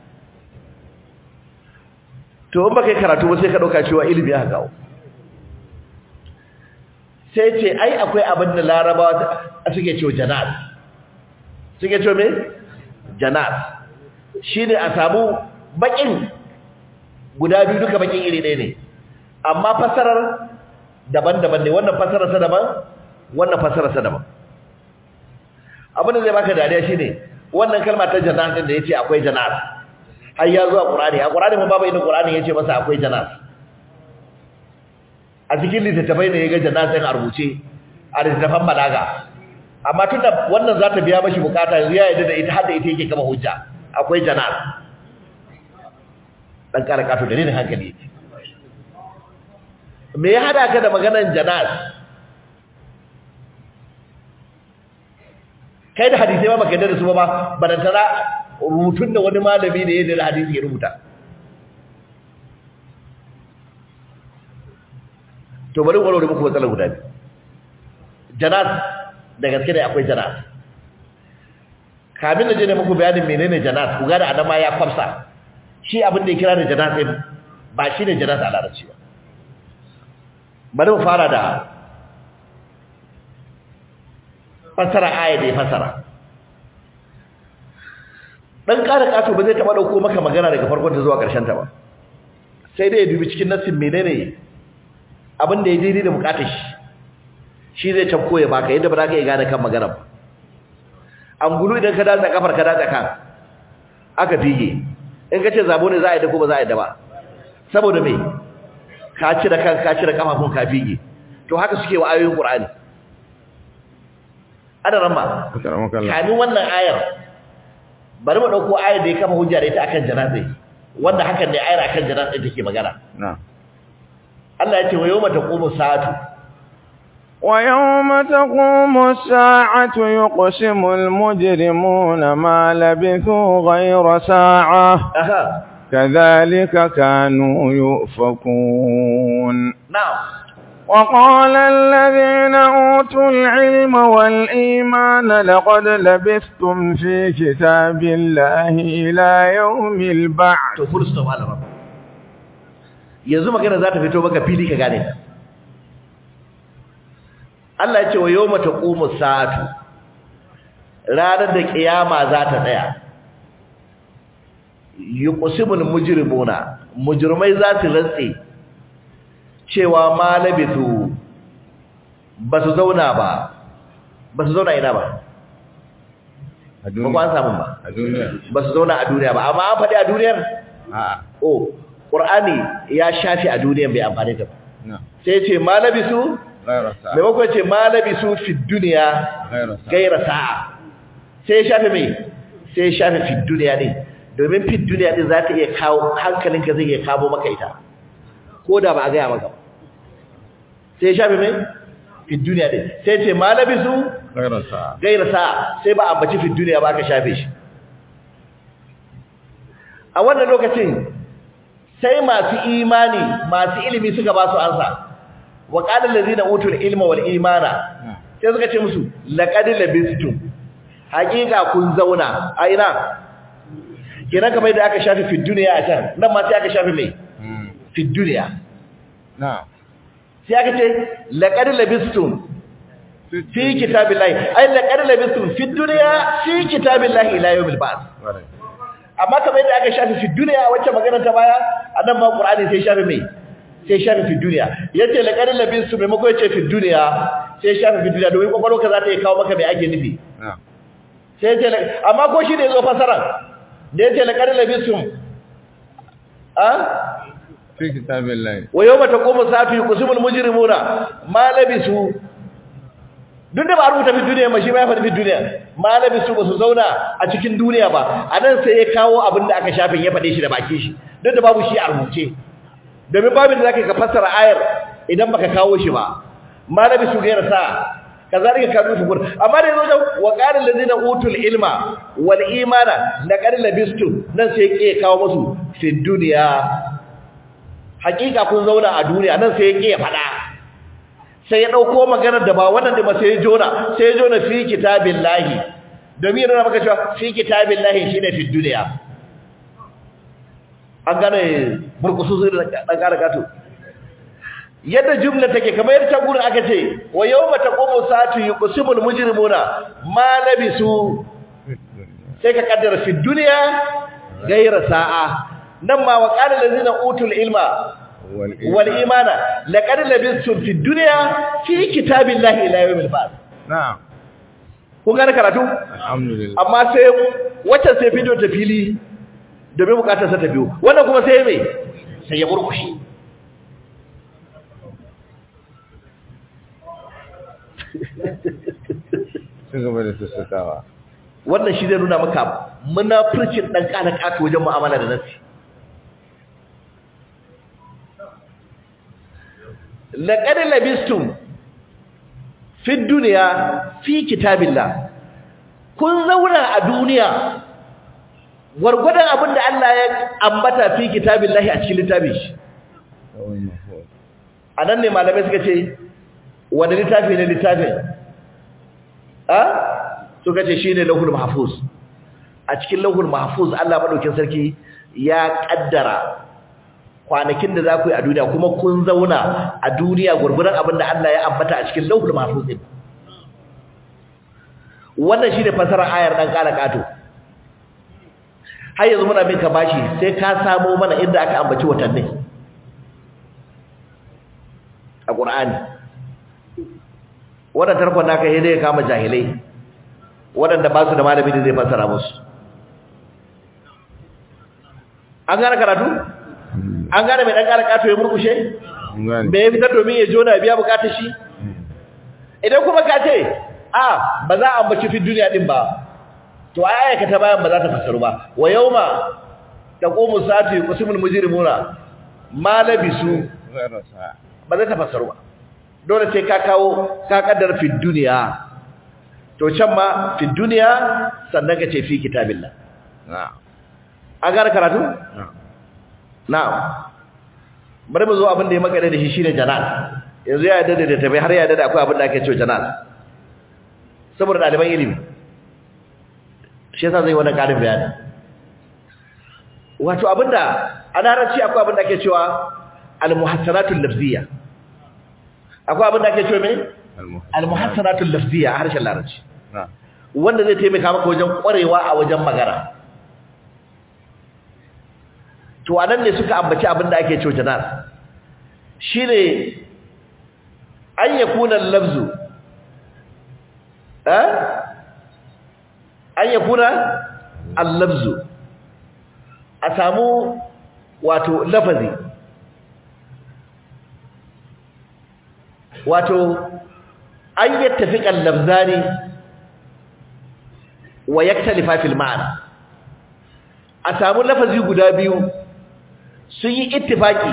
Speaker 1: to in baka yi karatu ba sai ka ɗauka cewa ilimi ya kawo sai ce ai akwai abin da larabawa suke cewa janas suke cewa me janas shi ne a samu bakin guda biyu duka bakin iri ɗaya ne amma fasarar daban-daban ne wannan fasarar sa daban wannan fasarar sa daban abin da zai baka dariya shine wannan kalma ta janas din da yace akwai janas har ya zo a qur'ani a qur'ani mun babu inda qur'ani yace masa akwai janas a cikin littattafai ne yaga janas din a rubuce a littattafan balaga amma tunda wannan za ta biya mashi bukata yanzu ya yarda da ita har da ita yake kama hujja akwai janar dan kara kato dalilin hankali yake me ya hada ka da maganar janar kai da hadisi ba baka yarda da su ba barantana rubutun da wani malami da ya da hadisi ya rubuta to bari warware muku matsalar guda biyu janaz da gaske ne akwai janaz kamin da je ne muku bayanin menene janaz ku gane adama ya kwamsa shi abin da ya kira da janaz ɗin ba shi ne janaz a larabci ba bari mu fara da fassara aya da ya fassara dan ƙara ƙato ba zai taɓa ɗauko maka magana daga farkon ta zuwa ƙarshen ta ba sai dai ya dubi cikin nassin menene abin da ya daidai da bukatar shi shi zai cafko ya baka yadda ba za ka iya gane kan magana ba an gulu idan ka datsa kafar ka datsa kan aka fige in ka ce zabo ne za a yi da ko ba za a yi da ba saboda me ka cire kan ka cire kafafun ka fige to haka suke wa ayoyin qur'ani ana ramma kamin wannan ayar bari mu dauko ayar da ya kafa hujja da ita akan janazai wanda hakan ne ayar akan janazai take magana
Speaker 3: na'am
Speaker 1: Allah ya ce wa yawma taqumu sa'atu
Speaker 3: wa yawma taqumu as-sa'atu yuqsimu al-mujrimuna ma labithu ghayra sa'a
Speaker 1: aha
Speaker 3: kadhalika kanu yufakun
Speaker 1: na'am
Speaker 3: وقال الذين أوتوا العلم والإيمان لقد لبثتم في كتاب الله إلى يوم البعث
Speaker 1: to full stop ala rabba yanzu magana za ta fito maka fili ka gane ta Allah ya ce wa yawma taqumu sa'atu ranar da kiyama za ta tsaya yuqsimul mujrimuna mujrimai za su rantse cewa ma labisu ba su zauna ba ba su zauna ina ba
Speaker 3: a
Speaker 1: ba ku an samu ba
Speaker 3: a duniya
Speaker 1: ba su zauna a duniya ba amma an faɗi a duniyar
Speaker 3: a
Speaker 1: oh ƙur'ani ya shafi a duniyar bai amfani ta ba
Speaker 3: na
Speaker 1: sai ce ma labisu
Speaker 3: ghayra sa'a
Speaker 1: maimakon ce ma labisu fi duniya
Speaker 3: ghayra sa'a
Speaker 1: gaira sa'a sai ya shafe mai sai ya shafe fi duniya ne domin fi duniya din za ta iya kawo hankalinka zai iya kawo maka ita ko da ba a gaya maka ba sai ya shafe mai fi duniya din sai ce ma labisu
Speaker 3: ghayra sa'a
Speaker 1: gaira sa'a sai ba ambaci fi duniya ba ka shafe shi a wannan lokacin sai masu imani masu ilimi suka ba su ansa wa qala allazina utul ilma wal imana sai suka ce musu laqad labistum haqiqa kun zauna a ina kenan kamar da aka shafi fi duniya a can nan ma sai aka shafi mai
Speaker 3: Mm.
Speaker 1: fi duniya
Speaker 3: na
Speaker 1: sai aka ce laqad labistum fi kitabillahi ay laqad labistum fi dunya fi kitabillahi ila yawmil ba'th
Speaker 3: Ƙwarai.
Speaker 1: amma kamar yadda aka shafi fi duniya wacce magana ta baya annan ma qur'ani sai shafi mai sai shafi fi duniya yace laqad labistum mai mako yace fi duniya sai shafi fi duniya domin kokolon ka za ta iya kawo maka mai ake nufi
Speaker 3: na
Speaker 1: sai yace la- amma ko shi ne yazo fasara da yace laqad labistum a
Speaker 3: fi kitabillahi
Speaker 1: wa yawma taqumu sa'atu yuqsimul mujrimuna ma labisu duk da ba a rubuta fi duniya ba shi ma ya faɗi fi duniya ma labisu ba su zauna a cikin duniya ba a nan sai ya kawo abin da aka shafin ya faɗe shi da baki shi duk da babu shi a rubuce domin babin da zaka ka fassara ayar idan baka kawo shi ba ma labisu gaira sa kazalika kanu shukur amma da yazo da wa qala allazina utul ilma wal imana laqad labistum nan sai ya kawo musu fi duniya hakika kun zauna a duniya nan sai ya ƙi ya faɗa sai ya ɗauko maganar da ba wannan da ba sai ya jona sai ya jona fi kitabin lahi domin yana maka cewa fi kitabin lahi shi ne fi duniya an gane burkusu su da ɗan ƙara gato yadda jumla take kamar yadda ta gurin aka ce wa yau mata ƙomo satu yi ƙusimul mujrimuna ma labisu sai ka kaddara fi duniya gaira sa'a nan ma wa qala allazina utul ilma
Speaker 3: wal
Speaker 1: wal imana laqad labistum fid dunya fi kitabillahi ila yawmil ba'th
Speaker 3: na'am
Speaker 1: kun gane karatu
Speaker 3: alhamdulillah
Speaker 1: amma sai wacce sai bidiyo ta fili domin bukatar sa ta biyo wannan kuma sai me sai ya burkushi
Speaker 3: ci gaba da sassakawa
Speaker 1: wannan shi zai nuna maka munafircin dan kana kato wajen mu'amala da nasi laqad labistum fi dunya fi kitabillah kun zauna a duniya gwargwadon abin da Allah ya ambata fi kitabillahi a cikin littafin shi
Speaker 3: kawai mafhum
Speaker 1: anan ne malamai suka ce wani littafi ne littafin a suka ce shine lahul mahfuz a cikin lahul mahfuz Allah madaukin sarki ya kaddara kwanakin da za ku yi a duniya kuma kun zauna a duniya gurguran abin da Allah ya ambata a cikin lauhul mahfuz din wannan shine fasarar ayar dan kala kato har yanzu muna bin ka bashi sai ka samo mana inda aka ambaci watanni a Qur'ani wannan tarkon naka yayin da ya kama jahilai waɗanda ba su da malami da zai fassara musu an gane karatu an gane mai dan karaka to ya murkushe me ya fitar domin ya jona biya bukatar shi idan kuma ka ce a ba za a ambaci fi duniya din ba to ai ayyaka ta bayan ba za ta fasaru ba wa yauma taqumu sa'atu yuqsimul mujrimuna ma labisu ba za ta fasaru ba dole sai ka kawo ka kaddar fi duniya to can ma fi duniya sannan ka ce fi kitabillah
Speaker 3: na'am
Speaker 1: an gane karatu na'am bari mu zo abin da ya makare da shi shine janan yanzu ya yarda da tabai har ya yarda da akwai abin da ake cewa janan saboda ɗaliban ilimi shi yasa zai wani ƙarin bayani wato abinda a larabci akwai abin da ake cewa al-muhassanatul lafziyya akwai abin da ake cewa me al-muhassanatul lafziyya a harshen larabci wanda zai taimaka maka wajen ƙwarewa a wajen magana to anan ne suka ambaci abin da ake cewa janar shine an yakuna lafzu eh an yakuna al-lafzu a samu wato lafazi wato an yattafiqa al-lafzani wa yaktalifa fil ma'ana a samu lafazi guda biyu sun yi ittifaki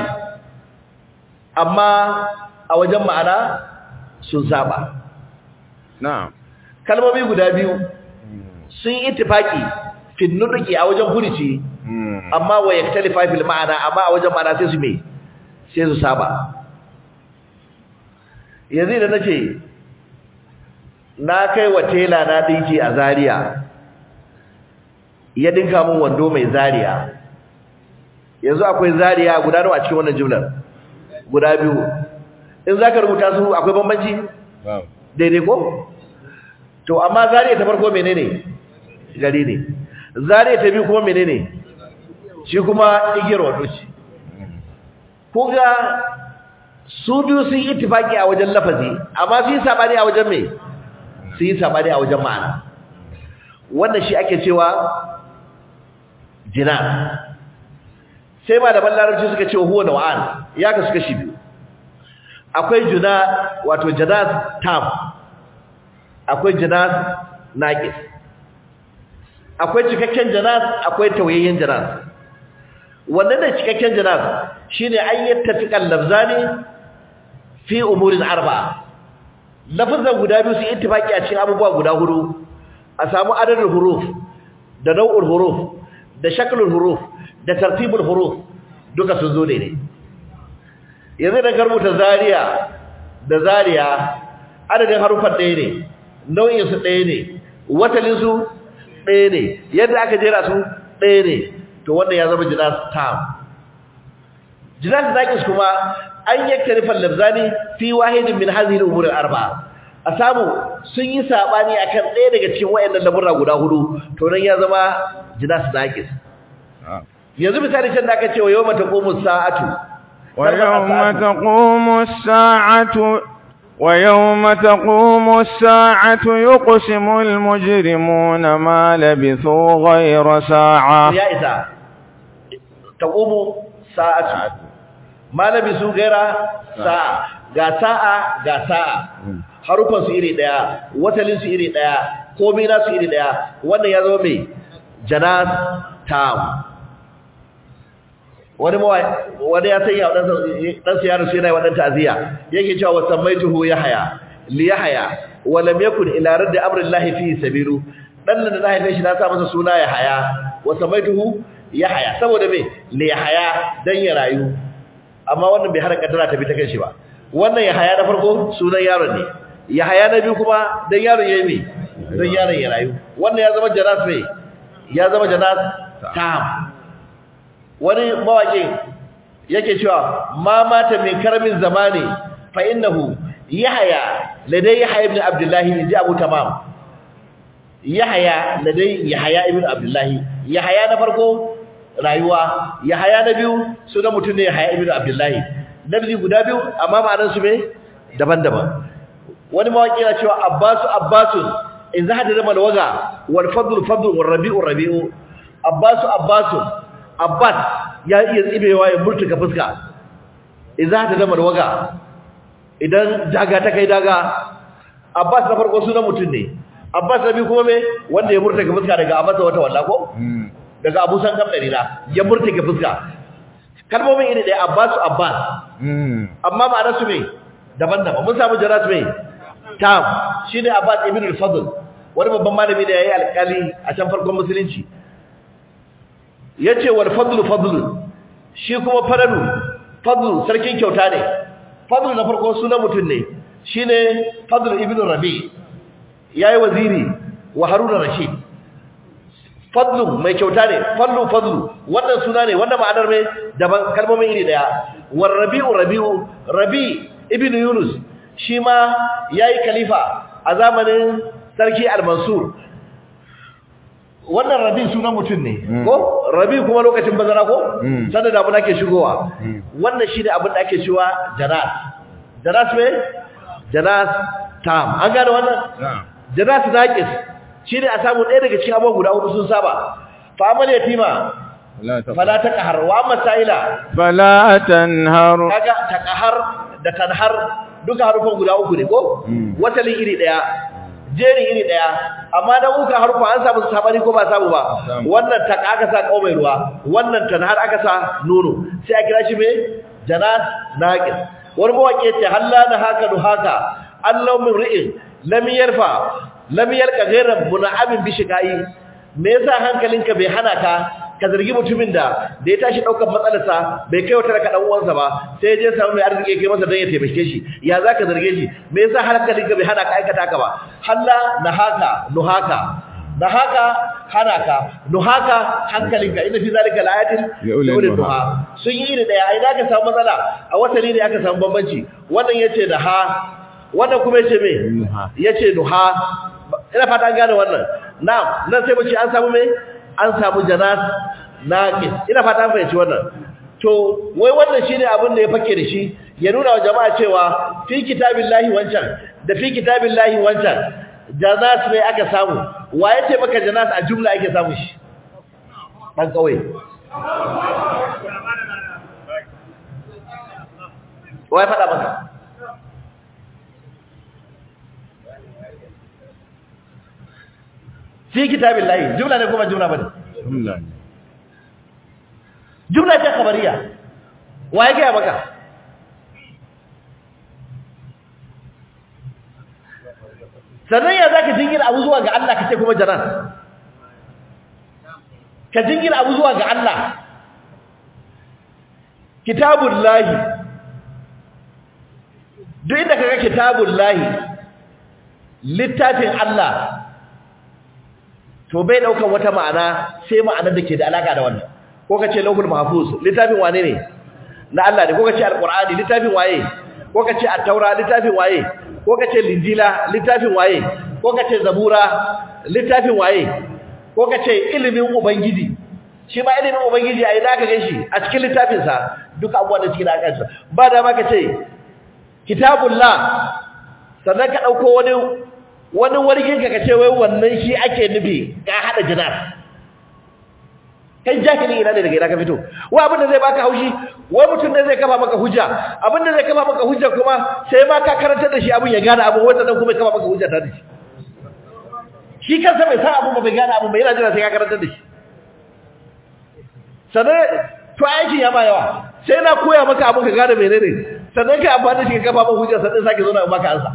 Speaker 1: amma a wajen ma'ana sun saba
Speaker 3: na'am
Speaker 1: kalmomi guda biyu sun yi ittifaki fil nutqi a wajen furici amma wa yaktalifa fil ma'ana amma a wajen ma'ana sai su me sai su saba yanzu da nace na kai wa tela na dinki a Zaria ya dinka min wando mai Zaria yanzu akwai Zaria guda nawa a cikin wannan jumlar guda biyu in zaka rubuta su akwai bambanci daidai ko to amma Zaria ta farko menene gari ne Zaria ta biyu kuma menene shi kuma igiyar wando ce kuga su biyu sun yi ittifaki a wajen lafazi amma su yi sabani a wajen me su yi sabani a wajen ma'ana wannan shi ake cewa jina sai ma da larabci suka ce huwa naw'an ya ka suka shi biyu akwai juna wato janaz tam akwai janaz naqis akwai cikakken janaz akwai tawayyen janaz wannan da cikakken janaz shine an yattafiqal lafzani fi umurin arba'a lafazan guda biyu su ittifaki a cikin abubuwa guda hudu a samu adadin huruf da nau'ul huruf da shaklul huruf da tartibul huruf duka sun zo daidai yanzu da karbuta zariya da zariya adadin harufan ɗaya ne nau'in su ɗaya ne watalin su ɗaya ne yadda aka jera su ɗaya ne to wannan ya zama jinas tam jinas naqis kuma an yaktarifal labzani fi wahidin min hadhihi al-umur al-arba'a a samu sun yi sabani akan ɗaya daga cikin wayannan lamurra guda hudu to nan ya zama jinas naqis yanzu misali can da aka ce wa yawma taqumu sa'atu
Speaker 3: wa yawma taqumu as-sa'atu wa yawma taqumu as-sa'atu yuqsimu al-mujrimuna ma labithu ghayra sa'a
Speaker 1: ya isa taqumu sa'atu ma labithu ghayra sa'a ga sa'a ga sa'a harufan su iri daya watalin su iri daya komai na su iri daya wannan ya zama mai janas tam wani wani ya sanya dan dan sa yaro sai yana wannan ta'ziya yake cewa wasammaituhu yahya li yahya wa lam yakun ila radd amri llahi fi sabilu dan nan da haife shi na sa masa suna yahya wasammaituhu yahya saboda me li yahya dan ya rayu amma wannan bai har kaddara ta bi ta kanshi ba wannan Yahaya na farko sunan yaron ne Yahaya na biyu kuma dan yaron yayi me dan yaron ya rayu wannan ya zama janas ne ya zama janas tam wani mawaƙi yake cewa ma mata min karamin zamani fa innahu yahya ladai yahya ibn abdullah inji abu tamam yahya ladai yahya ibn abdullah yahya na farko rayuwa yahya na biyu sunan mutum ne yahya ibn abdullah nabi guda biyu amma ma'anar su me daban-daban wani mawaƙi yana cewa abbasu abbasun in za da mal waga wal fadl fadl wal rabi'u rabi'u abbasu abbasun abbas ya iya tsibewa ya murtuka fuska idza ta zama waga idan daga ta kai daga abbas na farko sunan mutum ne abbas na biyu kuma me wanda ya murtuka fuska daga abbas wata walla ko daga abu san kam dalila ya murtuka fuska kalmomin iri ɗaya abbasu abbas amma ma'anar su me daban-daban mun samu jarat me tam shine abbas ibn al-fadl wani babban malami da yayi alƙali a can farkon musulunci yace wal fadlu fadlu shi kuma fadlu fadlu sarkin kyauta ne fadlu na farko sunan mutum ne shine fadlu ibn rabi yayi waziri wa haruna rashid fadlu mai kyauta ne fadlu fadlu wannan suna ne wannan ma'anar mai daban kalmomin iri daya war rabi'u rabi'u rabi ibn yunus shi ma yayi khalifa a zamanin sarki al-mansur wannan rabi sunan mutum ne ko rabi kuma lokacin bazara ko sanda da abin ake shigowa wannan shine abin da ake cewa janas janas me janas tam an gane wannan janas naqis shine a samu ɗaya daga cikin abubuwa guda hudu sun saba fa amal yatima fala taqhar wa amma sa'ila
Speaker 3: fala tanhar
Speaker 1: kaga taqhar da tanhar duka harufan guda uku ne ko wasalin iri daya jeri iri daya amma dan uka harufa an samu sabani ko ba samu ba wannan ta aka sa kau mai ruwa wannan tanhar aka sa nono sai a kira shi me janat naqis wani mawake ce halla na haka du haka allahu min ri'in lam yarfa lam yalqa ghayra mun'amin bi shiqai me yasa hankalinka bai hana ka ka zargi mutumin da da ya tashi daukar matsalarsa bai kai wata raka dan uwansa ba sai ya je samu mai arziki kai masa dan ya taimake shi ya zaka zarge shi me yasa hankalinka bai hana ka aikata ka ba halla nahaka nuhaka nahaka hanaka nuhaka hankalinka inna fi zalika laayatin liulil duha sun yi da daya ai zaka samu matsala a wata ne aka samu bambanci wannan yace da ha wannan kuma yace me yace duha ina fata an gane wannan na'am nan sai mu ce an samu me an samu janas naqis ina fata an fahimci wannan to wai wannan shine abin da ya fake da shi ya nuna wa jama'a cewa fi kitabillahi wancan da fi kitabillahi wancan janas ne aka samu wa yace maka janas a jumla ake samu shi dan kawai wai fada maka fi kitabillahi jumla ne kuma jumla bane
Speaker 3: jumla ne
Speaker 1: jumla ce khabariya wa yake maka sannan ya zaka jingina abu zuwa ga Allah kace kuma jaran ka jingina abu zuwa ga Allah kitabullahi duk inda kaga kitabullahi littafin Allah to bai daukan wata ma'ana sai ma'anar da ke da alaka da wannan ko kace lauhul mahfuz littafin wane ne na Allah ne ko kace alqur'ani littafin waye ko kace at-taura littafin waye ko kace linjila littafin waye ko kace zabura littafin waye ko kace ilimin ubangiji shi ma ilimin ubangiji ai zaka ganshi a cikin littafin sa duka abubuwan da cikin akansa ba da ma kace kitabullah sannan ka dauko wani wani wargin ka kace wai wannan shi ake nufi ka hada jinar kai jahili ina ne daga ina ka fito wai abin da zai baka haushi wai mutum ne zai kafa maka hujja abin da zai kafa maka hujja kuma sai ma ka karantar da shi abin ya gane abu wanda dan kuma ya kafa maka hujja ta da shi shi kansa bai san abu ba bai gane abu ba yana jira sai ka karantar da shi sannan to aikin ya ma yawa sai na koya maka abin ka gane menene sannan kai amfani da shi ka kafa maka hujja sannan sake zo na maka ansa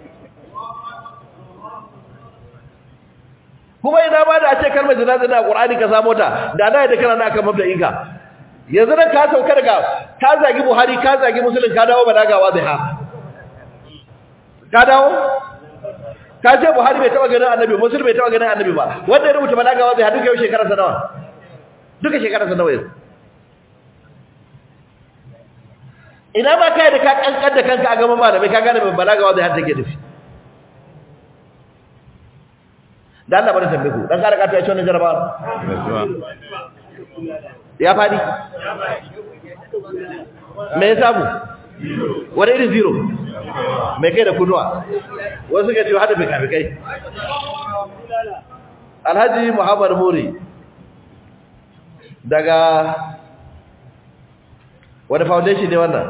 Speaker 1: kuma ina ba da a ce kalmar janaza da Qur'ani ka samu ta da na da kana na kan mabda'in ka yanzu nan ka sauka daga ka zagi Buhari ka zagi Muslim ka dawo balaga waziha ka dawo ka ce buhari bai taba ganin annabi musulmi bai taba ganin annabi ba wanda ya rubuta balagawa zai haɗu kai shekara sa nawa duka shekara sa nawa yanzu ina ma kai da ka kankan da kanka a gaban malamai ka gane mai balagawa zai haɗu ke nufi da Allah bari tambaye ku dan kara ka ta ce wannan jarabawa ya fadi me ya samu wani irin zero mai kai da kunuwa wasu ka ce hada fikafikai alhaji muhammad muri daga wani foundation ne wannan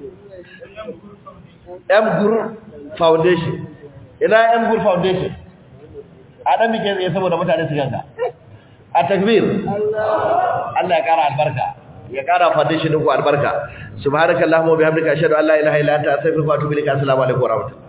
Speaker 1: m-gur foundation ina m-gur foundation a ɗan muke tsaye saboda mutane su ganka a takbir Allah ya ƙara albarka ya ƙara foundation ɗinku albarka subhanakallahumma wa bihamdika ashhadu an la ilaha illa anta astaghfiruka wa atubu ilaik assalamu alaikum wa rahmatullahi